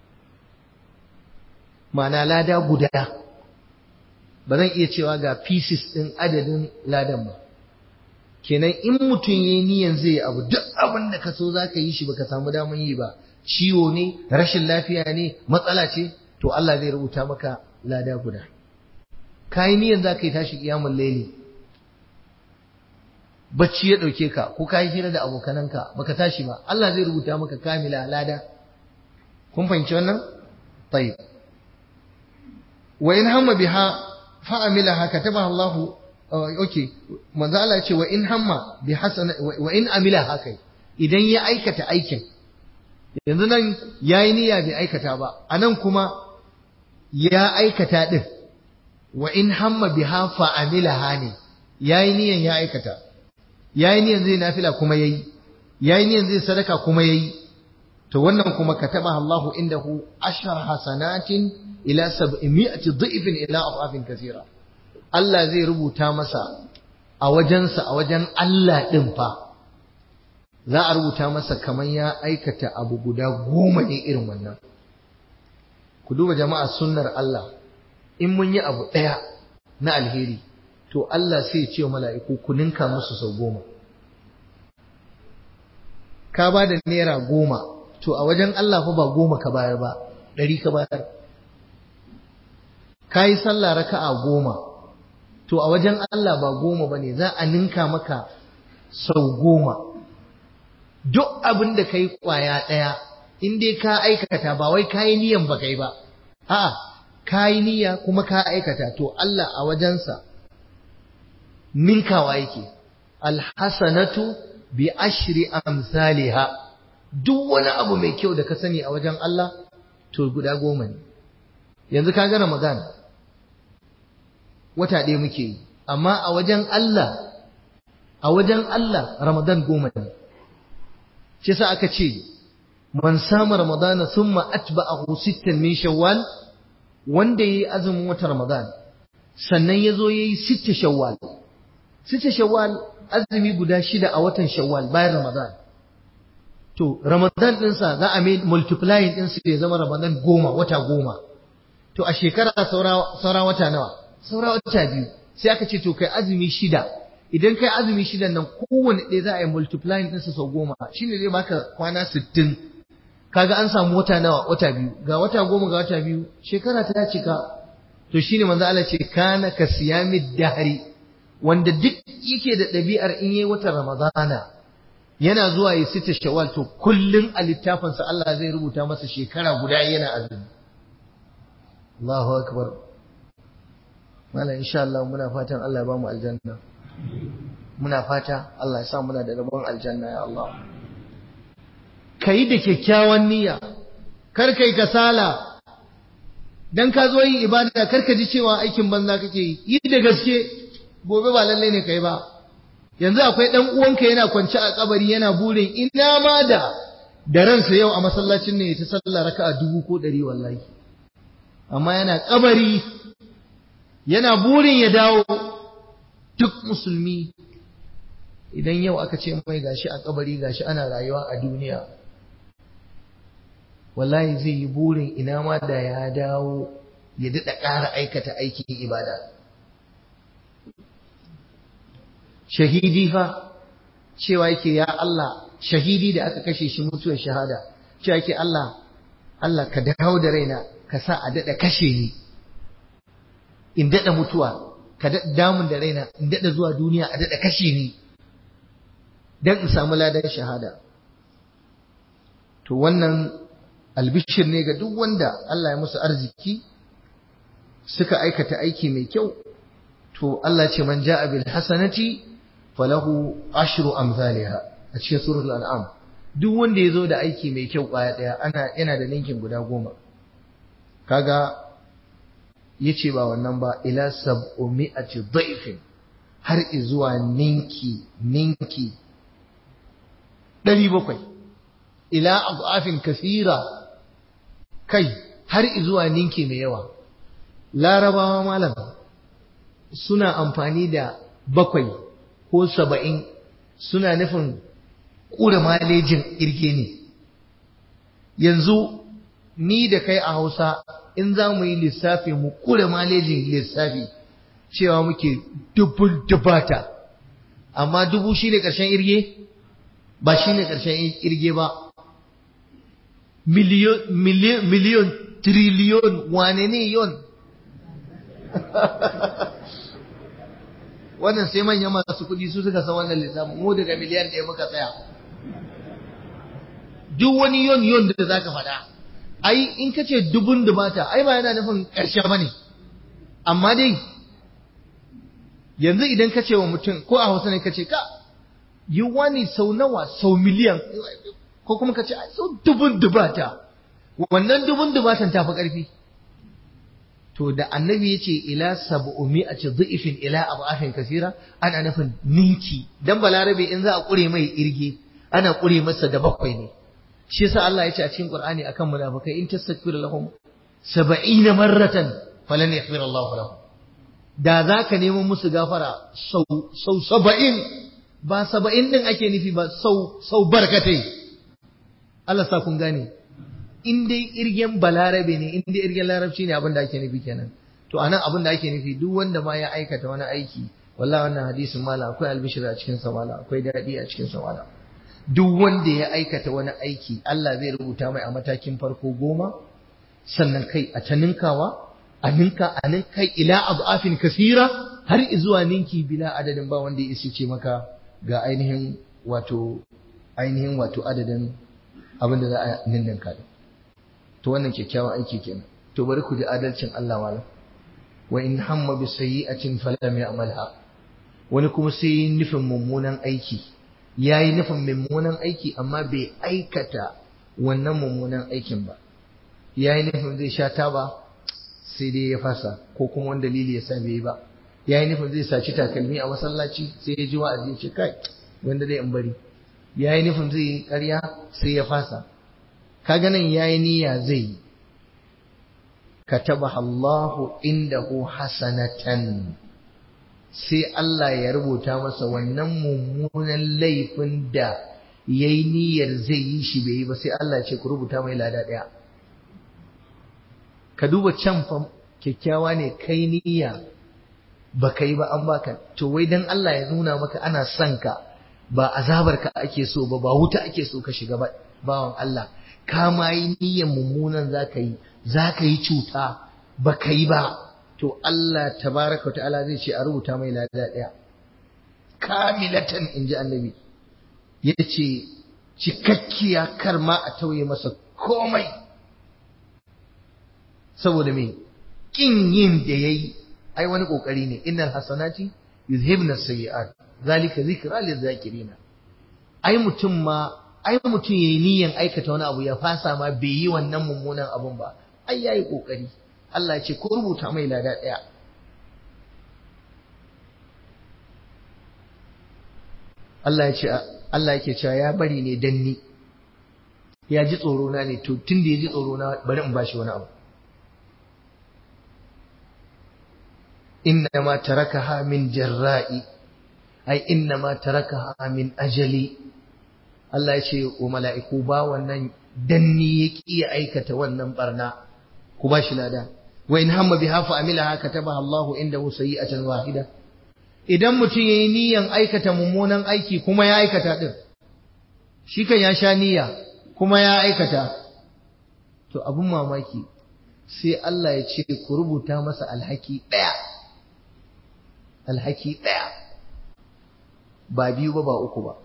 [SPEAKER 1] ma'ana lada guda ba zan iya cewa ga pieces ɗin adadin ladan ba kenan in mutum ya yi niyan zai abu duk abin da ka so za ka yi shi baka samu daman yi ba ciwo ne rashin lafiya ne matsala ce to Allah zai rubuta maka lada guda ka yi niyan za ka yi tashi kiyamun laili bacci ya ɗauke ka ko ka yi hira da abokananka baka tashi ba Allah zai rubuta maka kamila lada kun fahimci wannan tayyib wa in hamma biha fa'amilaha katabaha Allah okay manzo Allah ya ce wa in hamma bi hasana wa in amilaha kai idan ya aikata aikin yanzu nan yayi niyya bai aikata ba anan kuma ya aikata din wa in hamma biha fa'amilaha ne yayi niyyan ya aikata yayi niyyan zai nafila kuma yayi yayi niyyan zai sadaka kuma yayi to wannan kuma katabaha Allah indahu ashar hasanatin ila sab'imi'ati dhifin ila afafin kathira Allah zai rubuta masa a wajensa a wajen Allah din fa za a rubuta masa kamar ya aikata abu guda goma ne irin wannan ku duba jama'a sunnar Allah in mun yi abu ɗaya na alheri to Allah sai ya ce wa mala'iku ku ninka musu sau goma ka ba da naira goma to a wajen Allah fa ba goma ka bayar ba ɗari ka bayar ka yi sallah raka'a goma to a wajen Allah ba goma ba ne za a ninka maka sau goma duk abin da ka yi ƙwaya ɗaya in dai ka aikata ba wai ka yi niyan ba kai ba a'a ka yi niyya kuma ka aikata to Allah a wajensa ninkawa yake alhasanatu bi ashri amsalha duk wani abu mai kyau da ka sani a wajen Allah to guda goma ne yanzu ka ga Ramadan wata ɗaya muke yi amma a wajen Allah a wajen Allah Ramadan goma ne shi sa aka ce man sama Ramadana thumma atba'ahu sittan min Shawwal wanda yayi azumin wata Ramadan sannan yazo yayi sitta Shawwal sitta Shawwal azumi guda shida a watan Shawwal bayan Ramadan to Ramadan ɗinsa za a mai multiplying ɗinsa ya zama Ramadan goma wata goma to a shekara saura wata nawa saura wata biyu sai aka ce to kai azumi shida idan kai azumi shidan nan kowane ɗaya za a yi multiplying ɗinsa sau goma shine zai baka kwana sittin kaga an samu wata nawa wata biyu ga wata goma ga wata biyu shekara ta cika to shine manzo Allah ce kana ka siyamid dahri wanda duk yake da ɗabi'ar in yayi watan ramadana yana zuwa ya sita shawwal to kullun a littafinsa Allah zai rubuta masa shekara guda yana azumi Allahu akbar Malam insha Allah muna fatan Allah ya ba mu aljanna muna fata Allah ya sa muna da rabon aljanna ya Allah kai da kyakkyawan niyya kar kai kasala dan ka zo yin ibada kar ka ji cewa aikin banza kake yi yi da gaske gobe ba lalle ne kai ba yanzu akwai dan uwanka yana kwance a kabari yana burin ina ma da da ransa yau a masallacin ne ta sallah raka'a dubu ko ɗari wallahi amma yana kabari yana burin ya dawo duk musulmi idan yau aka ce mai gashi a kabari gashi ana rayuwa a duniya wallahi zai yi burin ina ma da ya dawo ya daɗa ƙara aikata aikin ibada shahidi fa cewa yake ya Allah shahidi da aka kashe shi mutuwar shahada cewa yake Allah Allah ka dawo da raina ka sa a daɗa kashe ni in daɗa mutuwa ka daɗa damun da raina in daɗa zuwa duniya a daɗa kashe ni don in samu ladan shahada to wannan albishir ne ga duk wanda Allah ya musu arziki suka aikata aiki mai kyau to Allah ce man ja'a bil hasanati falahu ashru amsalha a cikin suratul an'am duk wanda yazo da aiki mai kyau kwaya daya ana yana da ninkin guda goma kaga yace ba wannan ba ila sab'umi'ati dha'ifin har zuwa ninki ninki 700 ila adafin kasira kai har zuwa ninki mai yawa larabawa malam suna amfani da bakwai ko saba'in suna nufin ƙura malejin irge ne yanzu ni da kai a hausa in za mu yi lissafi mu ƙura malejin lissafi cewa muke dubun dubata amma dubu shi ne ƙarshen irge ba shi ne ƙarshen irge ba miliyon triliyon wane ne yon wannan sai manyan masu kuɗi su suka san wannan lissafin mu daga miliyan ɗaya muka tsaya duk wani yon yon da zaka faɗa ai in ka ce dubun dubata ai ba yana nufin ƙarshe bane amma dai yanzu idan ka ce wa mutum ko a hausa ne ka ce ka yi wani sau nawa sau miliyan ko kuma ka ce sau dubun dubata wannan dubun dubatan ta fi ƙarfi to da annabi ya ce ila sab'umi a ce dhifin ila ab'afin kasira ana nufin ninki dan balarabe in za a kure mai irge ana kure masa da bakwai ne shi yasa Allah ya ce a cikin Qur'ani akan munafikai in tastakbir lahum 70 marratan falan yaghfir Allah lahum da zaka nemo musu gafara sau sau 70 ba 70 din ake nufi ba sau sau barkatai Allah sa kun gane in dai irgen balarabe ne in dai irgen larabci ne abin da ake nufi kenan to anan abin da ake nufi duk wanda ma ya aikata wani aiki wallahi wannan hadisin mala akwai albishir a cikin sa mala akwai dadi a cikin sa mala duk wanda ya aikata wani aiki Allah zai rubuta mai a matakin farko goma sannan kai a ta ninkawa a ninka a ninkai ila azafin kasira har zuwa ninki bila adadin ba wanda ya ce maka ga ainihin wato ainihin wato adadin abin da za a ninninka din to wannan kyakkyawan aiki kenan to bari ku ji adalcin Allah malam wa in hamma bi sayyi'atin falam ya'malha wani kuma sai yi nufin mummunan aiki yayi nufin mummunan aiki amma bai aikata wannan mummunan aikin ba yayi nufin zai sha taba sai dai ya fasa ko kuma wani dalili ya sa bai yi ba yayi nufin zai saci takalmi a masallaci sai ya ji wa'azi ya ce kai wanda dai in bari yayi nufin zai yi ƙarya sai ya fasa kaga nan yayi niyya zai katabaha Allahu indahu hasanatan sai Allah ya rubuta masa wannan mummunan laifin da yayi niyyar zai yi shi bai yi ba sai Allah ya ce ku rubuta mai lada daya ka duba can fa kyakkyawa ne kai niyya baka yi ba an baka to wai dan Allah ya nuna maka ana son ka ba azabar ka ake so ba ba wuta ake so ka shiga ba bawan Allah ka ma yi niyyar mummunan zaka yi zaka yi cuta baka yi ba to Allah tabaraka wa ta'ala zai ce a rubuta mai lada daya kamilatan inji annabi yace cikakkiya kar ma a tauye masa komai saboda me kin yin da yayi ai wani kokari ne innal hasanati yuzhibna sayiat zalika zikra lizakirina ai mutum ma ai mutum yayi niyyar aikata wani abu ya fasa ma bai yi wannan mummunan abun ba ai yayi kokari Allah ya ce ko rubuta mai lada daya Allah ya ce Allah yake cewa ya bari ne dan ni ya ji tsoro na ne to tunda ya ji tsoro na bari in bashi wani abu إنما تركها من جرائي أي إنما تركها من أجلي Allah ya ce wa mala'iku ba wannan danni ya ƙi ya aikata wannan barna ku ba shi lada wa in hamma biha fa amilaha katabaha Allah indahu sayi'atan wahida idan mutum yayi niyyan aikata mummunan aiki kuma ya aikata din shi kan ya sha niyya kuma ya aikata to abun mamaki sai Allah ya ce ku rubuta masa alhaki ɗaya alhaki ɗaya ba biyu ba ba uku ba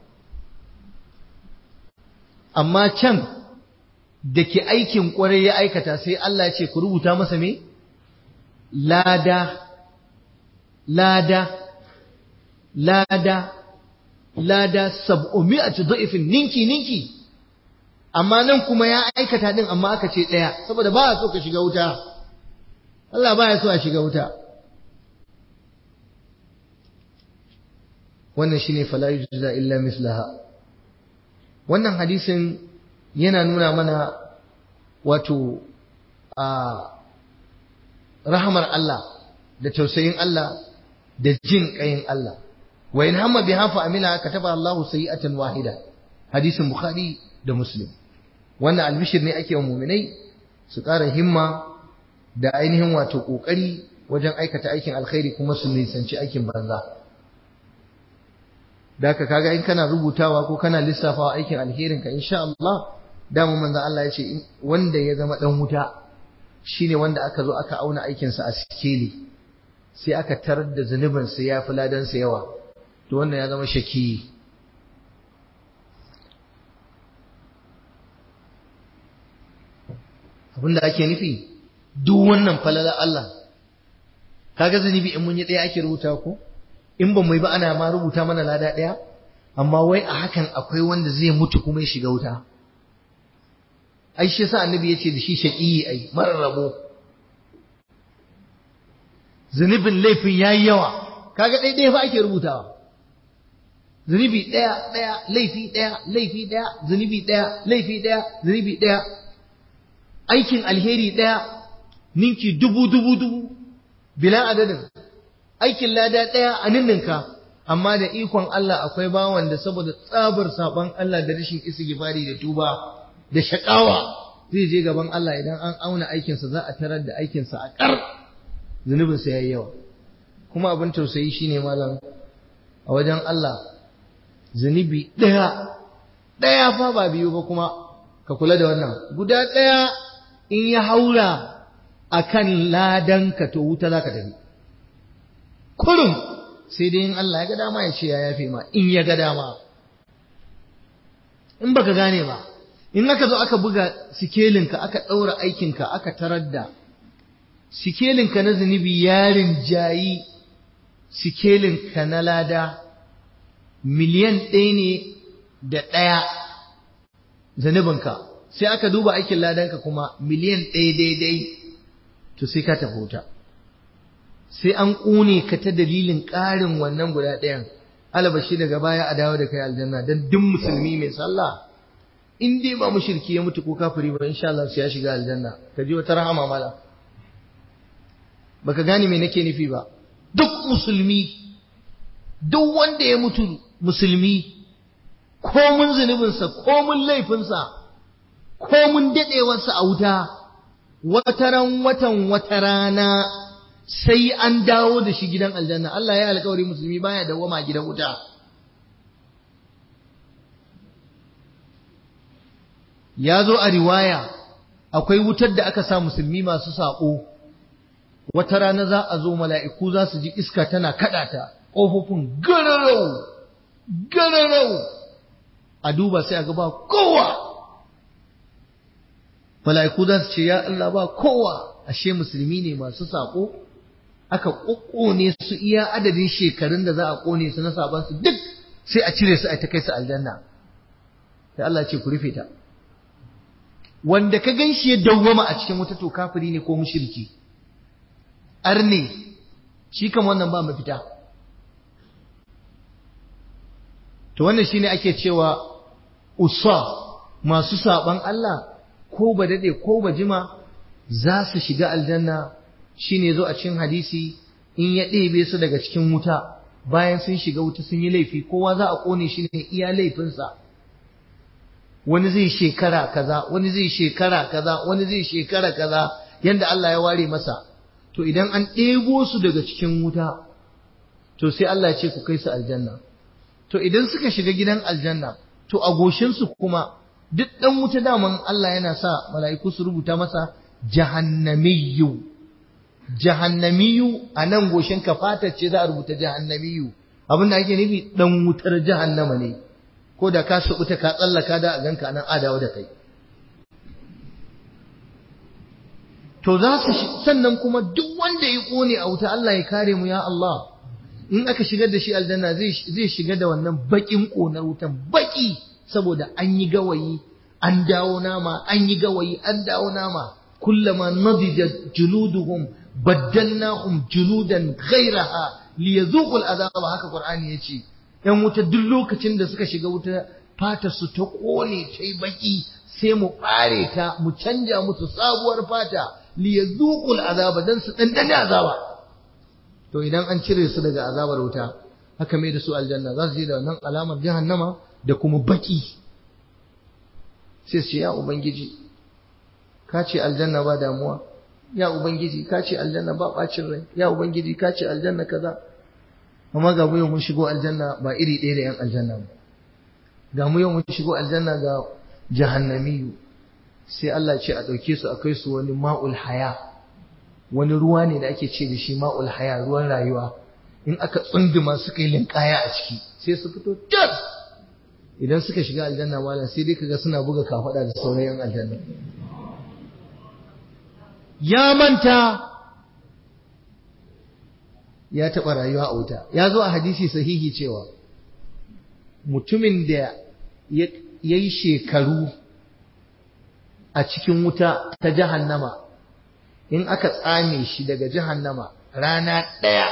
[SPEAKER 1] amma can da ke aikin ƙwarai ya aikata sai Allah ya ce ku rubuta masa me lada lada lada lada sab'umi'atu da'ifin ninki ninki amma nan kuma ya aikata din amma aka ce ɗaya saboda ba a so ka shiga wuta Allah ba ya so a shiga wuta wannan shine fala yujza illa mislaha wannan hadisin yana nuna mana wato a rahamar Allah da tausayin Allah da jin ƙayin Allah wa in hamma biha fa amila kataba Allahu sayi'atan wahida hadisin bukhari da muslim wannan albishir ne ake wa mu'minai su ƙara himma da ainihin wato ƙoƙari wajen aikata aikin alkhairi kuma su nisanci aikin banza da ka kaga in kana rubutawa ko kana lissafawa aikin alherin ka insha Allah dama manzon Allah ya ce wanda ya zama dan wuta shine wanda aka zo aka auna aikin sa a sikeli sai aka tarar da zunubin sa ya fi ladan sa yawa to wannan ya zama shaki abinda ake nufi duk wannan falala Allah kaga zunubi in mun yi ɗaya ake rubuta ko in ba mu yi ba ana ma rubuta mana lada ɗaya amma wai a hakan akwai wanda zai mutu kuma ya shiga wuta ai shi yasa annabi yace da shi shaqiyi ai marar rabo zunubin laifin yayi yawa kaga ɗaya ɗaya fa ake rubutawa zunubi ɗaya ɗaya laifi ɗaya laifi ɗaya zunubi ɗaya laifi ɗaya zunubi ɗaya aikin alheri ɗaya ninki dubu dubu dubu bila adadin aikin lada ɗaya a ninninka amma da ikon Allah akwai bawan da saboda tsabar saban Allah da rashin istighfari da tuba da shakawa zai je gaban Allah idan an auna aikinsa za a tarar da aikinsa a ƙar zunubinsa ya yi yawa kuma abin tausayi shine malam a wajen Allah zunubi ɗaya ɗaya fa ba biyu ba kuma ka kula da wannan guda ɗaya in ya haura akan ladanka to wuta za ka tafi kurum sai dai in Allah ya ga dama ya ce ya yafe ma in ya ga dama in baka gane ba in aka zo aka buga sikelinka aka ɗaura aikinka aka tarar da sikelinka na zunubi yarin jayi sikelinka na lada miliyan ɗaya ne da ɗaya zunubinka sai aka duba aikin ladanka kuma miliyan ɗaya daidai to sai ka tafi wuta sai an ƙune ka ta dalilin ƙarin wannan guda ɗayan alabashi daga baya a dawo da kai aljanna don duk musulmi mai sallah in dai ba mushriki ya mutu ko kafiri ba insha Allah sai ya shiga aljanna ka ji wata rahama mala baka gane me nake nufi ba duk musulmi duk wanda ya mutu musulmi ko mun zunubinsa ko mun laifinsa ko mun daɗewarsa a wuta wataran watan wata rana sai an dawo da shi gidan aljanna Allah ya alƙawari musulmi baya dawwama gidan wuta ya zo a riwaya akwai wutar da aka sa musulmi masu saƙo wata rana za a zo mala'iku za su ji iska tana kaɗata ƙofofin gararau gararau a duba sai a ga ba kowa mala'iku za su ce ya Allah ba kowa ashe musulmi ne masu saƙo aka ƙoƙone su iya adadin shekarun da za a ƙone su na saban su duk sai a cire su a ta kai su aljanna sai Allah ce ku rufe ta wanda ka gan shi ya dawwama a cikin wata to kafiri ne ko mushriki arne shi kam wannan ba mafita to wannan shine ake cewa usa masu saban Allah ko ba dade ko ba jima za su shiga aljanna shine zo a cikin hadisi in ya ɗebe su daga cikin wuta bayan sun shiga wuta sun yi laifi kowa za a kone shi ne iya laifinsa wani zai shekara kaza wani zai shekara kaza wani zai shekara kaza yanda Allah ya ware masa to idan an ɗebo su daga cikin wuta to sai Allah ya ce ku kai su aljanna to idan suka shiga gidan aljanna to a goshinsu kuma duk ɗan wuta daman Allah yana sa mala'iku su rubuta masa jahannamiyu jahannamiyu a nan goshin ka fatar ce za a rubuta jahannamiyu abin da ake nufi ɗan wutar jahannama ne ko da ka subuta ka tsallaka da a ganka nan adawa da kai to za su sannan kuma duk wanda ya kone a wuta Allah ya kare mu ya Allah in aka shigar da shi aljanna zai shiga da wannan bakin konar wutan baki saboda an yi gawayi an dawo nama an yi gawayi an dawo nama kullama nadija juluduhum baddalnahum juludan ghayraha liyazuqul azaba haka qur'ani yace yan wuta duk lokacin da suka shiga wuta fata su ta kone ta yi baki sai mu ɓare ta mu canja musu sabuwar fata liyazuqul azaba dan su dandane azaba to idan an cire su daga azabar wuta haka mai da su aljanna za su je da wannan alamar jahannama da kuma baki sai su ce ya ubangiji ka ce aljanna ba damuwa ya ubangiji ka ce aljanna ba bacin rai ya ubangiji ka ce aljanna kaza amma ga mu yau mun shigo aljanna ba iri ɗaya da yan aljanna ba ga mu yau mun shigo aljanna ga jahannamiyu sai Allah ce a ɗauke su a kai su wani ma'ul haya wani ruwa ne da ake ce da shi ma'ul haya ruwan rayuwa in aka tsunduma suka yi linkaya a ciki sai su fito tas idan suka shiga aljanna malam sai dai kaga suna buga kafada da sauran yan aljanna ya manta ya taɓa rayuwa a wuta ya zo a hadisi sahihi cewa mutumin da ya yi shekaru a cikin wuta ta jahannama in aka tsame shi daga jahannama rana ɗaya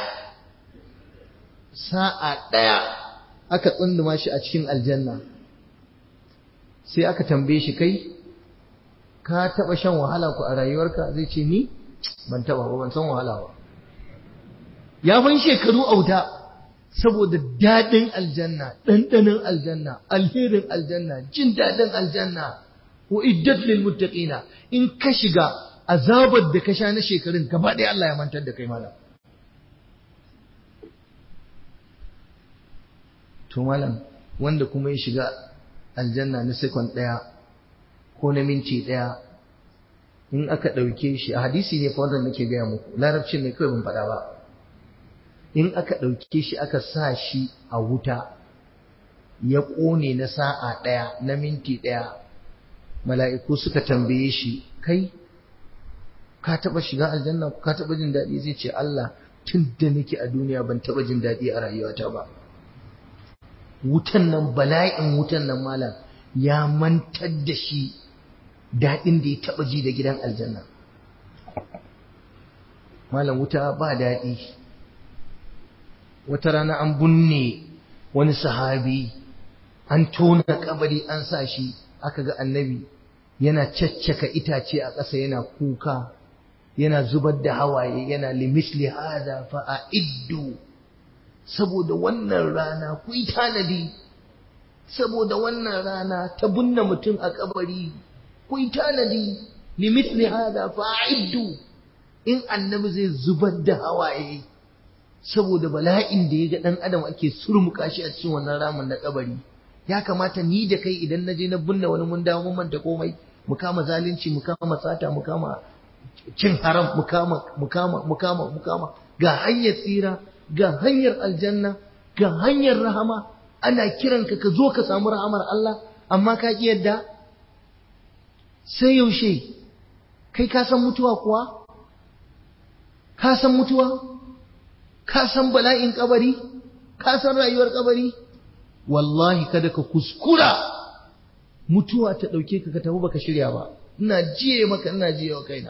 [SPEAKER 1] sa'a ɗaya aka tsunduma shi a cikin aljanna sai aka tambaye shi kai ka taɓa shan wahala ku a rayuwarka zai ce ni ban taɓa ba ban san wahala ba ya fan shekaru a wuta saboda daɗin aljanna ɗanɗanin aljanna alherin aljanna jin daɗin aljanna wa iddat lil muttaqina in ka shiga azabar da ka sha na shekarun gaba ɗaya Allah ya mantar da kai malam to malam wanda kuma ya shiga aljanna na sekon ɗaya ko na minti ɗaya in aka ɗauke shi a hadisi ne fa wanda nake gaya muku larabci ne kawai ban faɗa ba in aka ɗauke shi aka sa shi a wuta ya ƙone na sa'a ɗaya na minti ɗaya mala'iku suka tambaye shi kai ka taɓa shiga aljanna ka taɓa jin daɗi zai ce Allah tun da nake a duniya ban taɓa jin daɗi a rayuwata ba wutan nan bala'in wutan nan malam ya mantar da shi daɗin da ya taɓa ji da gidan aljanna malam wuta ba daɗi wata rana an bunne wani sahabi an tona kabari an sa shi aka ga annabi yana caccaka itace a ƙasa yana kuka yana zubar da hawaye yana limisli hada fa a iddu saboda wannan rana ku yi tanadi saboda wannan rana ta bunne mutum a kabari ku yi tanadi limisli hada fa a iddu in annabi zai zubar da hawaye saboda bala'in da ya ga ɗan adam ake surmuka shi a cikin wannan ramin na kabari ya kamata ni da kai idan na je na binne wani mun dawo mun manta komai mu kama zalunci mu kama sata mu kama cin haram mu kama mu kama mu kama mu kama ga hanyar tsira ga hanyar aljanna ga hanyar rahama ana kiranka ka zo ka samu rahamar Allah amma ka ki yadda sai yaushe kai ka san mutuwa kuwa ka san mutuwa ka san bala'in kabari ka san rayuwar kabari wallahi kada ka kuskura mutuwa ta ɗauke ka ka tafi baka shirya ba ina jiye maka ina jiye wa kaina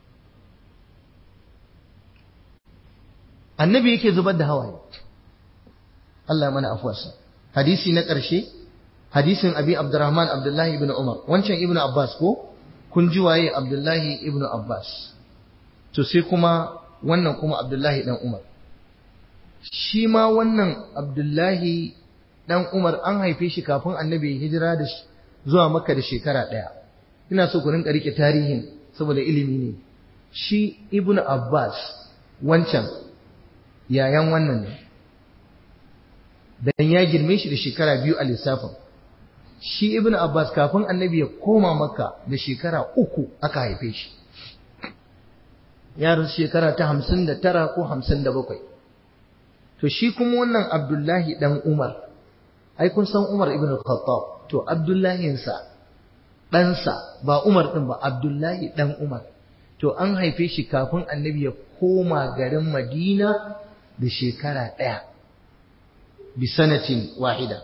[SPEAKER 1] annabi yake zubar da hawaye Allah mana afuwarsa hadisi na ƙarshe hadisin abi abdurrahman abdullahi ibn umar wancan ibn abbas ko kun ji waye abdullahi ibn abbas to sai kuma wannan kuma abdullahi dan umar shi ma wannan abdullahi dan umar an haife shi kafin annabi hijira da zuwa makka da shekara ɗaya ina so ku rinka rike tarihin saboda ilimi ne shi ibn abbas wancan yayan wannan ne dan ya girme shi da shekara biyu a lissafin shi ibn abbas kafin annabi ya koma makka da shekara uku aka haife shi ya rasu shekara ta hamsin da tara ko hamsin da bakwai to shi kuma wannan abdullahi dan umar ai kun san umar ibn khattab to abdullahinsa ɗansa ba umar ɗin ba abdullahi ɗan umar to an haife shi kafin annabi ya koma garin madina da shekara ɗaya bisanatin wahida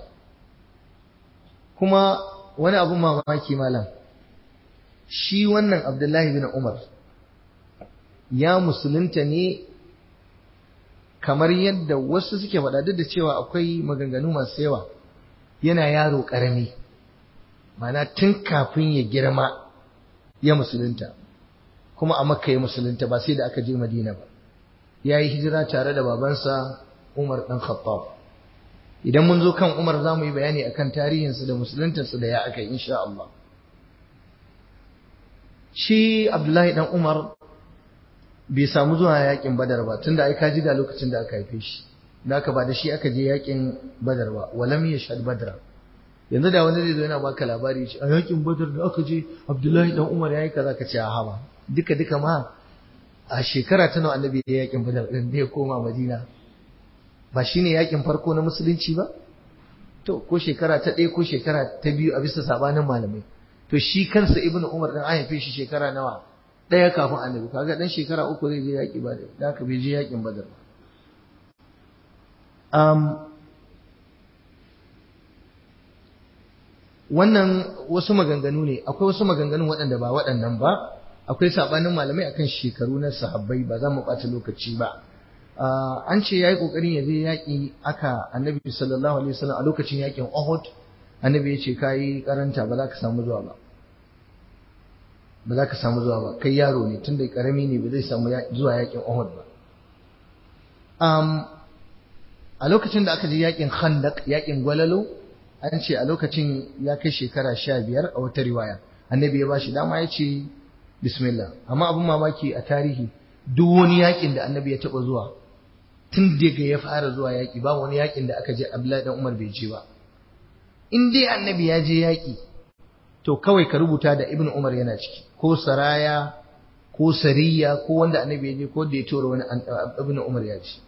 [SPEAKER 1] kuma wani abu mamaki malam shi wannan abdullahi bin umar ya musulunta ne kamar yadda wasu suke faɗa duk da cewa akwai maganganu masu yawa yana yaro ƙarami mana tun kafin ya girma ya musulunta kuma a makka ya musulunta ba sai da aka je madina ba ya yi hijira tare da babansa umar ɗan khattab idan mun zo kan umar za mu yi bayani akan tarihinsu da musuluntarsu da ya aka insha Allah shi abdullahi ɗan umar bai samu zuwa yakin badar ba tunda ai ka ji ga lokacin da aka haife shi da aka ba da shi aka je yakin badar ba walam yashhad badra yanzu da wani zai zo yana baka labari a yakin badar da aka je abdullahi dan umar yayi kaza ka ce a haba duka duka ma a shekara ta nawa annabi ya yakin badar din da ya koma madina ba shine yakin farko na musulunci ba to ko shekara ta ɗaya ko shekara ta biyu a bisa sabanin malamai to shi kansa ibnu umar din an haife shi shekara nawa ɗaya kafin annabi kaga dan shekara uku zai je yaki badar da aka bai je yakin badar ba wannan wasu maganganu ne akwai wasu maganganu waɗanda ba waɗannan ba akwai sabanin malamai akan shekaru na sahabbai ba za mu ɓata lokaci ba an ce yayi kokarin ya je yaƙi aka annabi sallallahu alaihi wasallam a lokacin yaƙin Uhud annabi ya ce kai karanta ba za ka samu zuwa ba ba za ka samu zuwa ba kai yaro ne tunda karami ne ba zai samu zuwa yaƙin Uhud ba a lokacin da aka je yaƙin Khandaq yaƙin Gwalalo an ce a lokacin ya kai shekara sha biyar a wata riwaya annabi ya bashi dama ya ce bismillah amma abin mamaki a tarihi duk wani yakin da annabi ya taba zuwa tun daga ya fara zuwa yaki ba wani yakin da aka je abdullahi dan umar bai je ba in dai annabi ya je yaki to kawai ka rubuta da ibnu umar yana ciki ko saraya ko sariya ko wanda annabi ya je ko da ya tura wani ibnu umar ya ce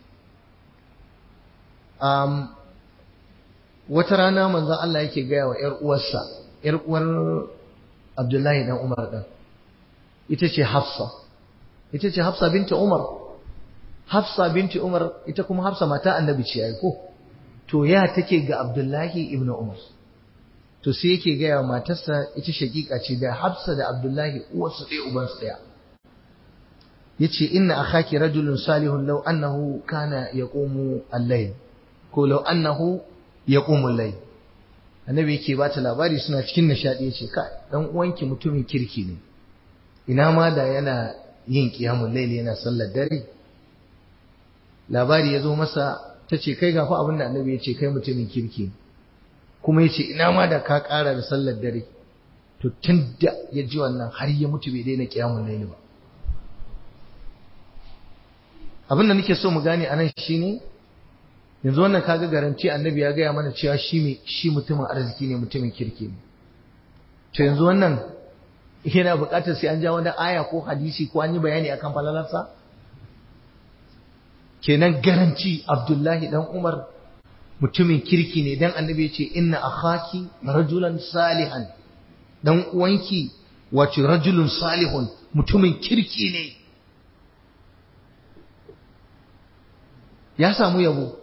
[SPEAKER 1] wata rana manzon Allah yake gaya wa ‘yar uwarsa, ‘yar uwar Abdullahi dan Umar ɗan, ita ce Hafsa, ita ce Hafsa binti Umar, Hafsa binti Umar ita kuma Hafsa mata annabi ce ai ko, to ya take ga Abdullahi ibn Umar. To sai yake gaya wa matarsa ita shakika ce da Hafsa da Abdullahi uwarsu ɗaya ubansu ɗaya. yace inna akhaki rajulun salihun law annahu kana yaqumu al-layl ko law annahu yaqumu al-layl annabi yake ba ta labari suna cikin nishadi yace ka dan uwanki mutumin kirki ne ina ma da yana yin qiyamul layl yana sallar dare labari ya zo masa tace kai ga fa abin da annabi yace kai mutumin kirki kuma yace ina ma da ka ƙara da sallar dare to tun da ya ji wannan har ya mutu bai daina qiyamul layl ba abin da nake so mu gane anan shine yanzu wannan kaga garanti annabi ya gaya mana cewa shi shi mutumin arziki ne mutumin kirki ne to yanzu wannan yana buƙatar sai an ja wani aya ko hadisi ko an yi bayani akan falalarsa kenan garanti Abdullahi dan Umar mutumin kirki ne dan annabi ya ce inna akhaki rajulan salihan dan uwanki wace rajulun salihun mutumin kirki ne ya samu yabo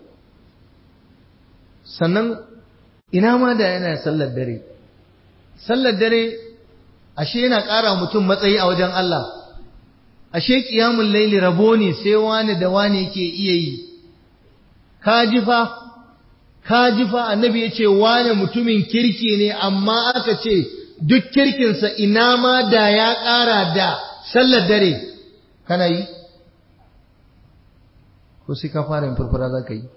[SPEAKER 1] sannan ina ma da yana sallar dare sallar dare ashe yana ƙara mutum matsayi a wajen Allah ashe ƙiyamun laili rabo ne sai wani da wani yake iya yi ka ji fa ka ji fa annabi ya ce wani mutumin kirki ne amma aka ce duk kirkinsa ina ma da ya ƙara da sallar dare kana yi ko sai ka fara yin furfura za ka yi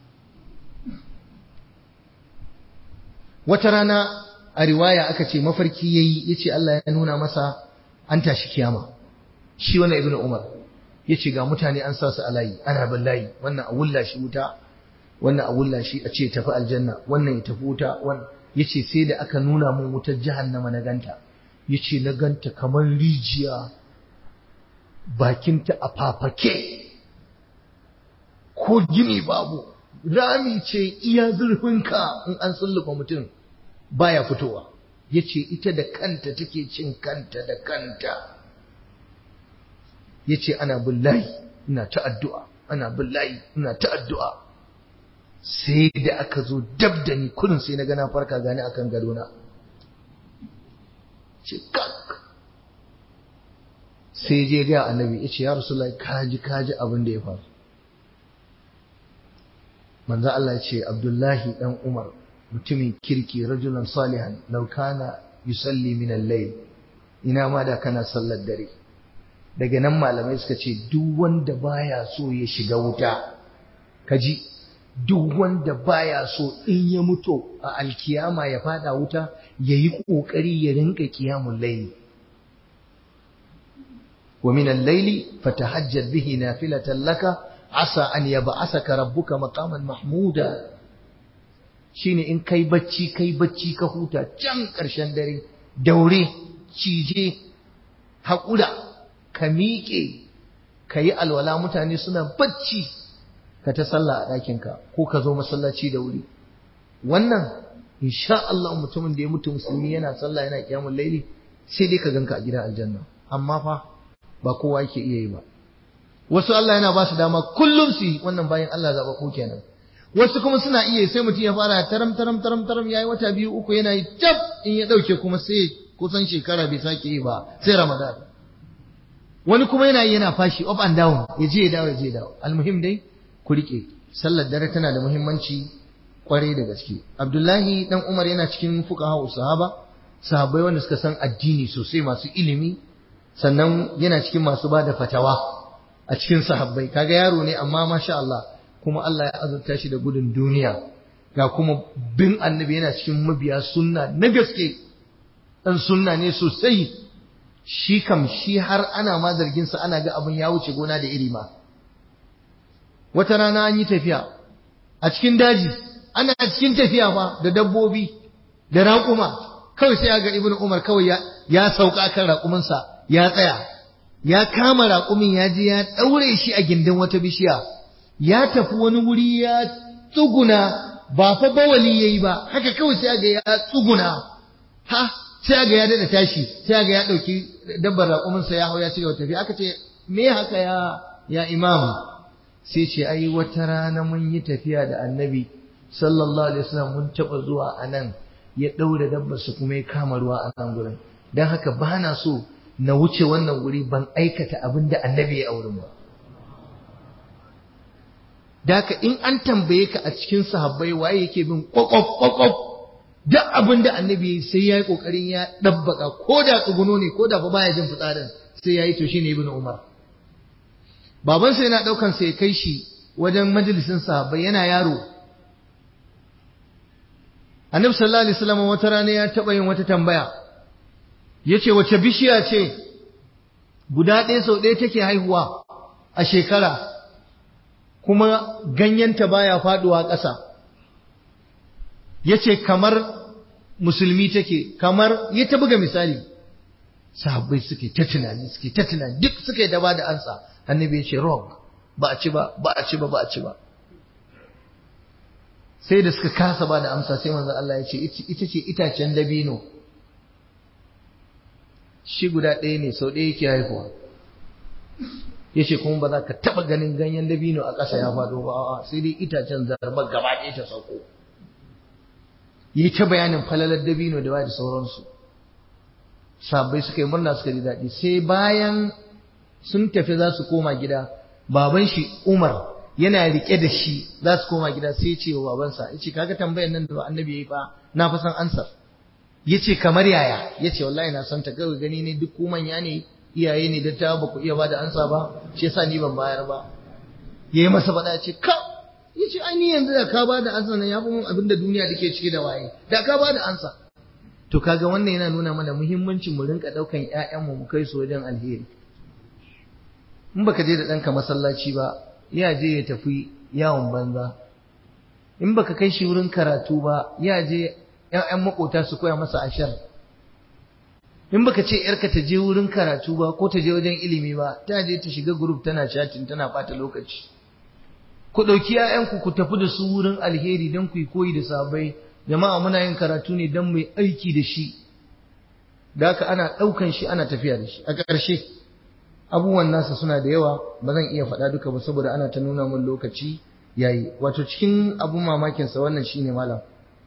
[SPEAKER 1] wata rana a riwaya aka ce mafarki yayi yace Allah ya nuna masa an tashi kiyama shi wannan ibnu umar yace ga mutane an sa su a layi ana bin layi wannan a wulla shi wuta wannan a wulla shi a ce tafi aljanna wannan ya tafi wuta wannan yace sai da aka nuna mun wutar jahannama na ganta yace na ganta kamar rijiya bakinta a fafake ko gini babu rami ce iya zurfinka in an sullufa mutum baya fitowa yace ita da kanta take cin kanta da kanta yace ana billahi ina ta addu'a ana billahi ina ta addu'a sai da aka zo dab da ni kullun sai na ga na farka gani akan gadona ce kak sai je ga annabi yace ya rasulullahi kaji kaji abin da ya faru manzo Allah ya ce Abdullahi dan Umar mutumin kirki rajulan salihan law kana yusalli min al-layl ina ma da kana sallar dare daga nan malamai suka ce duk wanda baya so ya shiga wuta kaji duk wanda baya so in ya mutu a alkiyama ya fada wuta yayi kokari ya rinka qiyamul layl wa min al-layli fatahajjad bihi nafilatan laka asa an yab'asaka rabbuka maqaman mahmuda shine in kai bacci kai bacci ka huta can ƙarshen dare daure cije haƙura ka miƙe ka yi alwala mutane suna bacci ka ta sallah a ɗakinka ko ka zo masallaci da wuri wannan insha Allah mutumin da ya mutu musulmi yana sallah yana kiyamul laili sai dai ka ganka a gidan aljanna amma fa ba kowa yake iya yi ba wasu Allah yana ba su dama kullum su yi wannan bayan Allah zaɓa ko kenan wasu kuma suna iya sai mutum ya fara taram taram taram taram yayi wata biyu uku yana yi tab in ya dauke kuma sai kusan shekara bai sake yi ba sai Ramadan wani kuma yana yi yana fashi up and down ya je ya dawo ya je ya dawo almuhim dai ku rike sallar dare tana da muhimmanci kwarai da gaske Abdullahi dan Umar yana cikin fuqaha sahaba sahabbai wanda suka san addini sosai masu ilimi sannan yana cikin masu bada fatawa a cikin sahabbai kaga yaro ne amma masha Allah kuma Allah ya azurta shi da gudun duniya ga kuma bin annabi yana cikin mabiya sunna na gaske dan sunna ne sosai shi kam shi har ana ma zargin sa ana ga abin ya wuce gona da iri ma wata rana an yi tafiya a cikin daji ana cikin tafiya fa da dabbobi da raƙuma kawai sai ga ibnu umar kawai ya ya sauka kan raƙuminsa ya tsaya ya kama raƙumin ya je ya ɗaure shi a gindin wata bishiya ya tafi wani wuri ya tsuguna ba fa bawali yayi ba haka kawai sai ga ya tsuguna ha sai ga ya dada tashi sai ga ya dauki dabbar raƙumin sa ya hau ya cigaba tafi aka ce me haka ya ya imam sai ce ai wata rana mun yi tafiya da annabi sallallahu alaihi wasallam mun taba zuwa anan ya daure dabbar sa kuma ya kama ruwa a nan gurin dan haka bana so na wuce wannan wuri ban aikata abin da annabi ya auren ba Daka in an tambaye ka a cikin sahabbai waye yake bin kwakwaf kwakwaf duk abin da annabi sai ya yi kokarin ya dabbaka ko da tsuguno ne ko da fa baya jin fitsarin sai ya yi to shine ibnu umar baban sa yana daukan sai kai shi wajen majalisin sahabbai yana yaro annabi sallallahu alaihi wasallam wata rana ya taba yin wata tambaya yace wace bishiya ce guda ɗaya sau ɗaya take haihuwa a shekara kuma ganyenta baya faduwa ƙasa yace kamar musulmi take kamar ya ta buga misali sahabbai suke ta tunani suke ta tunani duk suke da ba da ansa annabi ya ce wrong ba a ci ba ba a ci ba ba a ci ba sai da suka kasa ba da amsa sai manzo Allah ya ce ita ce itacen dabino shi guda ɗaya ne sau ɗaya yake haihuwa ya ce kuma ba za ka taɓa ganin ganyen dabino a ƙasa ya faɗo ba sai dai itacen zarba gaba ɗaya ta sauko yi ta bayanin falalar dabino da ba da sauransu sabbai suka yi murna suka ji daɗi sai bayan sun tafi za su koma gida baban shi Umar yana rike da shi za su koma gida sai ya ce wa babansa ya ce kaga tambayar nan da annabi ya yi fa na fa san ansar ya ce kamar yaya ya ce wallahi na san ta kawai gani ne duk ku manya ne iyaye ne da ta ba ku iya ba da ansa ba shi yasa ni ban bayar ba ya yi masa faɗa ce ka ya ce ai ni yanzu da ka ba da ansa nan ya fi mun abin da duniya take cike da waye da ka ba da ansa to kaga wannan yana nuna mana muhimmancin mu rinka ɗaukan ƴaƴanmu mu kai su wajen alheri in baka je da ɗanka masallaci ba ya je ya tafi yawon banza in baka kai shi wurin karatu ba ya je ƴaƴan makota su koya masa ashar in baka ce yarka ta je wurin karatu ba ko ta je wajen ilimi ba ta je ta shiga group tana chatting tana bata lokaci ku ɗauki ƴaƴanku ku tafi da su wurin alheri don ku yi koyi da sabai jama'a muna yin karatu ne don mu yi aiki da shi da haka ana ɗaukan shi ana tafiya da shi a ƙarshe abubuwan nasa suna da yawa ba zan iya faɗa duka ba saboda ana ta nuna min lokaci yayi wato cikin abun mamakin sa wannan shine malam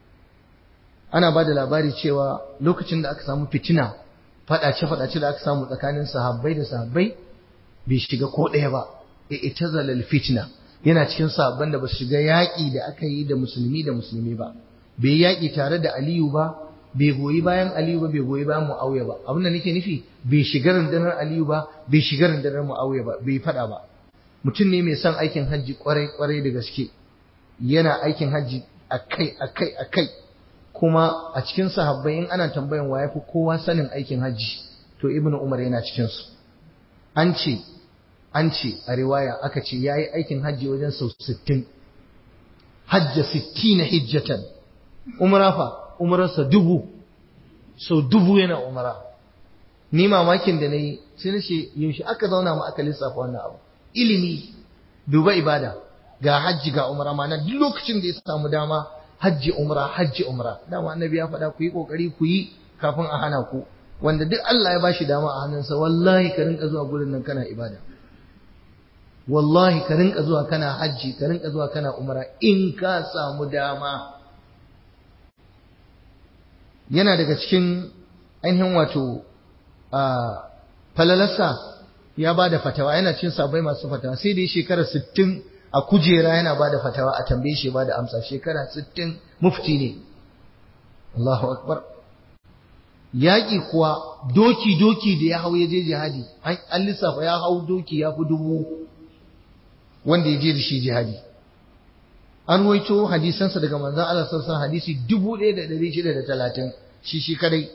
[SPEAKER 1] ana ba da labari cewa lokacin da aka samu fitina faɗace faɗace da aka samu tsakanin sahabbai da sahabbai bai shiga ko ɗaya ba ita zalal fitna yana cikin sahabban da ba su shiga yaƙi da aka yi da musulmi da musulmi ba bai yaƙi tare da aliyu ba bai goyi bayan Aliyu ba bai goyi bayan Muawiya ba abin da nake nufi bai shiga rundunar Aliyu ba bai shiga rundunar Muawiya ba bai fada ba mutum ne mai son aikin hajji kwarai kwarai da gaske yana aikin hajji akai akai akai kuma a cikin sahabbai in ana tambayan wa yafi kowa sanin aikin hajji to Ibn Umar yana cikin su an ce an ce a riwaya aka ce yayi aikin hajji wajen sau 60 hajja 60 hijjatan umra fa umararsa dubu sau dubu yana umara ni mamakin da na yi sai na ce yaushe aka zauna mu aka lissafa wannan abu ilimi duba ibada ga hajji ga umara ma duk lokacin da ya samu dama hajji umra hajji umra dama annabi ya faɗa ku yi kokari ku yi kafin a hana ku wanda duk Allah ya bashi dama a hannunsa wallahi ka rinka zuwa gurin nan kana ibada wallahi ka rinka zuwa kana hajji ka rinka zuwa kana umra in ka samu dama yana daga cikin ainihin wato falalarsa ya ba da fatawa yana cin sabai masu fatawa sai dai shekara sittin a kujera yana ba da fatawa a tambaye shi ba da amsa shekara sittin mufti ne Allahu akbar yaƙi kuwa doki-doki da ya hau ya je jihadi an lissafa ya hau doki ya fi dubu wanda ya je da shi jihadi an waito hadisansa daga manzan Allah sassan hadisi dubu ɗaya da ɗari shida da talatin shi shi kadai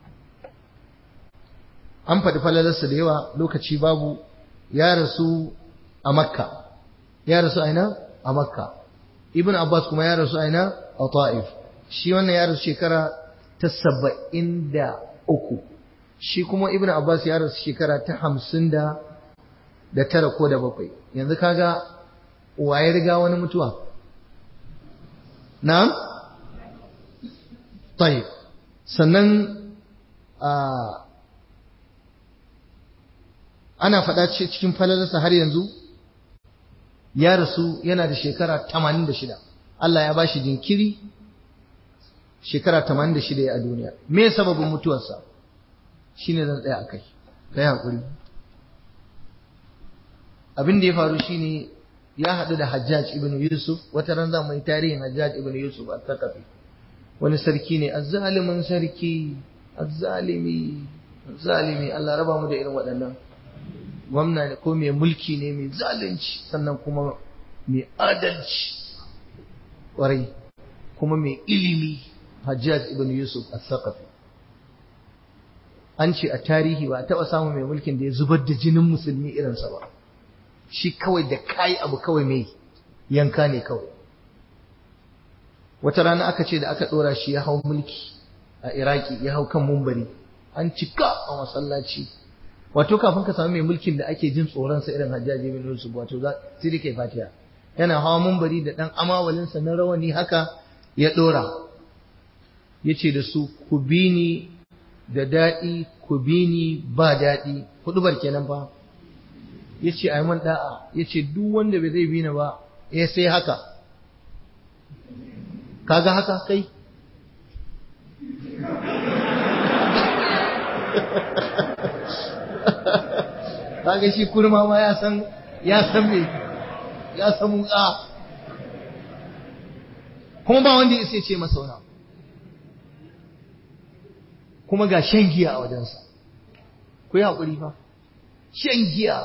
[SPEAKER 1] an faɗi falalarsa da yawa lokaci babu ya rasu a makka ya rasu aina a makka ibn abbas kuma ya rasu aina a ta'if shi wannan ya rasu shekara ta saba'in da uku shi kuma ibn abbas ya rasu shekara ta hamsin da da tara ko da bakwai yanzu kaga waye riga wani mutuwa na'am tayyib sannan ana faɗa cikin falalarsa har yanzu ya rasu yana da shekara 86 Allah ya bashi jinkiri shekara 86 a duniya me sababin mutuwarsa shine zan tsaya akai kai hakuri abin da ya faru shine ya haɗu da Hajjaj ibn Yusuf wata ran zamu yi tarihin Hajjaj ibn Yusuf a Thaqafi wani sarki ne azzalimin sarki azzalimi azzalimi Allah raba mu da irin waɗannan gwamna ne ko mai mulki ne mai zalunci sannan kuma mai adalci ƙwarai kuma mai ilimi Hajjaj ibn Yusuf al-Thaqafi an ce a tarihi ba a taɓa samun mai mulkin da ya zubar da jinin musulmi irinsa ba shi kawai da kayi abu kawai mai yanka ne kawai wata rana aka ce da aka ɗora shi ya hau mulki a iraki ya hau kan mumbari an cika a masallaci wato kafin ka samu mai mulkin da ake jin tsoronsa irin hajjaji bin yusuf wato za sai dai kai fatiha yana hawa mumbari da dan amawalinsa na rawani haka ya ɗora ya ce da su ku bi ni da daɗi ku bi ni ba daɗi huɗubar kenan fa ya ce a yi man da'a ya ce duk wanda bai zai bi ni ba ya sai haka kaga haka kai kaga shi kurma ma ya san ya san me ya san muka kuma ba wanda ya sai ce masa wani kuma ga shan giya a wajensa ku yi haƙuri fa shan giya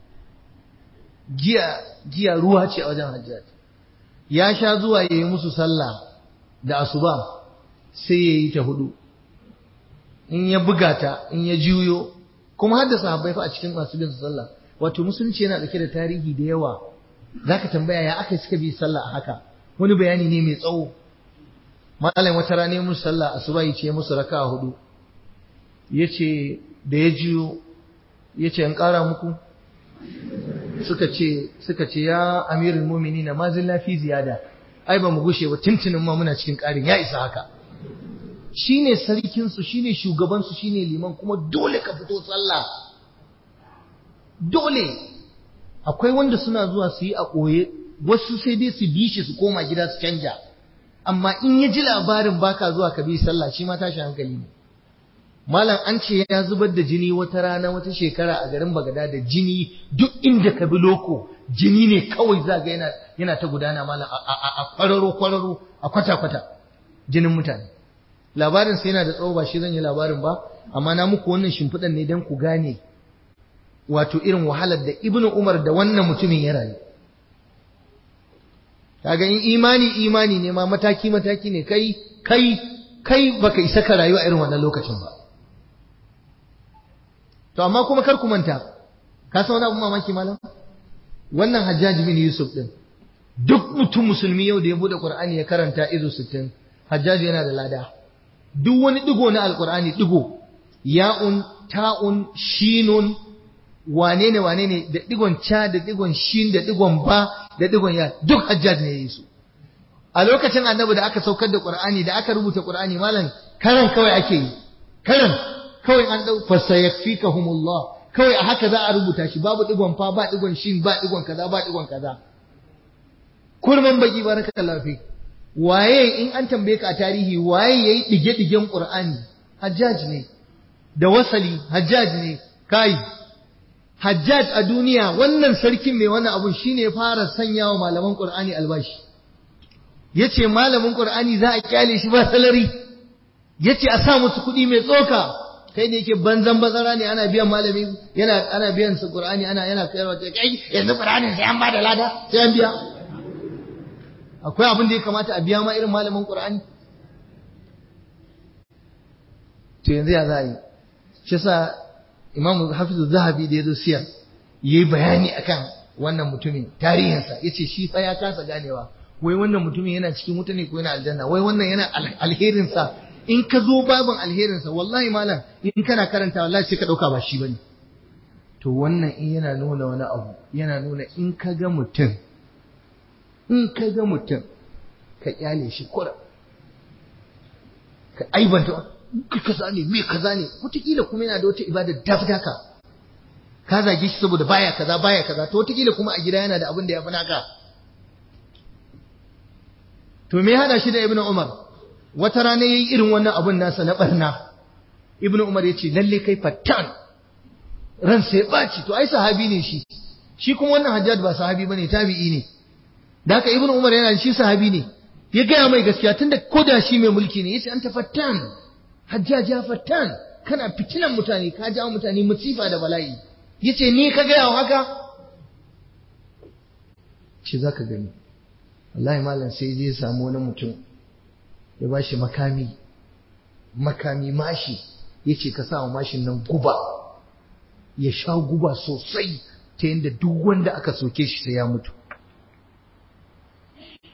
[SPEAKER 1] giya giya ruwa ce a wajen hajjaj ya sha zuwa ya yi musu sallah da asuba sai ya yi ta hudu in ya buga ta in ya juyo kuma har da sahabbai fa a cikin masu bin sallah wato musulunci yana dauke da tarihi da yawa zaka tambaya ya aka suka bi sallah a haka wani bayani ne mai tsawo malam wata rana musu sallah asuba yace musu raka'a hudu yace da ya juyo yace in kara muku suka ce suka ce ya amirul mu'minina ma zilla fi ziyada ai ba mu gushe ba tuntunin ma muna cikin ƙarin ya isa haka shine sarkin su shine shugaban su shine liman kuma dole ka fito sallah dole akwai wanda suna zuwa su yi a koye wasu sai dai su bi shi su koma gida su canja amma in ya ji labarin baka zuwa ka bi sallah shi ma tashi hankali ne Malam an ce ya zubar da jini wata rana wata shekara a garin Bagada da jini duk inda ka bi loko jini ne kawai za ga yana yana ta gudana malam a kwararo kwararo a kwata kwata jinin mutane labarin sai yana da tsawo ba shi zan yi labarin ba amma na muku wannan shimfiɗan ne don ku gane wato irin wahalar da Ibn Umar da wannan mutumin ya rayu kaga in imani imani ne ma mataki mataki ne kai kai kai baka isa ka rayu a irin wannan lokacin ba To amma kuma kar ku manta, ka san wani abu mamaki malam? Wannan Hajjaji bin Yusuf din duk mutum musulmi yau da ya bude Qur'ani ya karanta izu 60, Hajjaji yana da lada. Duk wani digo na Alqur'ani digo, ya'un, ta'un, shinun, wane ne wane ne da digon cha da digon shin da digon ba da digon ya duk Hajjaji ne ya yi su. A lokacin Annabi da aka saukar da Qur'ani da aka rubuta Qur'ani malam karan kawai ake yi. Karan kawai an dau fasayakfikahumullah kawai a haka za a rubuta shi babu digon fa ba digon shin ba digon kaza ba digon kaza kurman baki barakallahu fi waye in an tambaye ka a tarihi waye yayi dige digen qur'ani hajjaj ne da wasali hajjaj ne kai hajjaj a duniya wannan sarkin mai wannan abun shine fara sanyawa malaman qur'ani albashi yace malamin qur'ani za a kyale shi ba salari yace a sa musu kuɗi mai tsoka kai ne yake banzan bazara ne ana biyan malami yana ana biyan su Qur'ani ana yana kaiwa ta kai yanzu Qur'ani sai an bada lada sai an biya akwai abin da ya kamata a biya ma irin malamin Qur'ani to yanzu ya za a yi shi sa Imam Hafiz Zahabi da yazo siyar yayi bayani akan wannan mutumin tarihinsa yace shi fa ya kasa ganewa wai wannan mutumin yana cikin wuta ne ko yana aljanna wai wannan yana alherinsa in ka zo babin alherinsa wallahi malam in kana karanta wallahi sai ka dauka ba shi bane to wannan in yana nuna wani abu yana nuna in ka ga mutum in ka ga mutum ka kyale shi kura ka aibanta ka kaza ne me kaza ne wataƙila kuma yana da wata ibada dafdaka ka zage shi saboda baya kaza baya kaza to wataƙila kuma a gida yana da abin da ya fi naka to me hada shi da ibnu umar wata rana yayi irin wannan abun nasa na barna ibnu umar yace lalle kai fattan ran sai baci to ai sahabi ne shi shi kuma wannan hajjaj ba sahabi bane tabi'i ne da haka ibnu umar yana shi sahabi ne ya gaya mai gaskiya tunda koda shi mai mulki ne yace anta fattan hajjaj ya fattan kana fitinan mutane ka jawo mutane musifa da bala'i yace ni ka gaya haka shi zaka gani wallahi malam sai zai samu wani mutum ya ba shi makami makami mashi ya ce ka sa wa mashin nan guba ya sha guba sosai ta yadda duk wanda aka soke shi sai ya mutu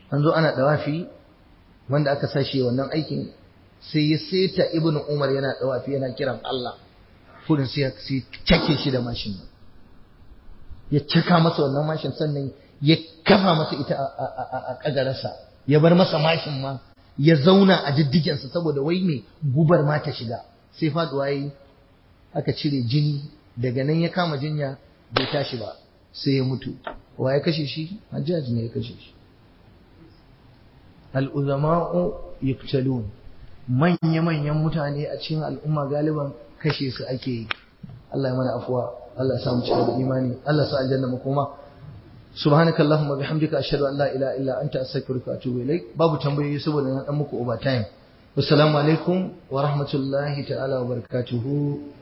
[SPEAKER 1] an zo ana dawafi wanda aka sashi wannan aikin sai ya seta ibn umar yana dawafi yana kiran Allah kudin sai ya cake shi da mashin ya caka masa wannan mashin sannan ya kafa masa ita a kagararsa ya bar masa mashin ma ya zauna a diddigensa saboda wai mai gubar ma ta shiga sai faduwa yayi aka cire jini daga nan ya kama jinya bai tashi ba sai ya mutu wa ya kashe shi hajjaji ne ya kashe shi al'uzama'u yuktalun manya-manyan mutane a cikin al'umma galiban kashe su ake yi Allah ya mana afuwa Allah ya samu cika da imani Allah ya sa aljanna mu koma subhanaka allahumma bihamdika ashhadu an la ilaha illa anta astaghfiruka wa atubu ilaik babu tambayoyi saboda na dan muku overtime assalamu alaikum wa rahmatullahi ta'ala wa barakatuhu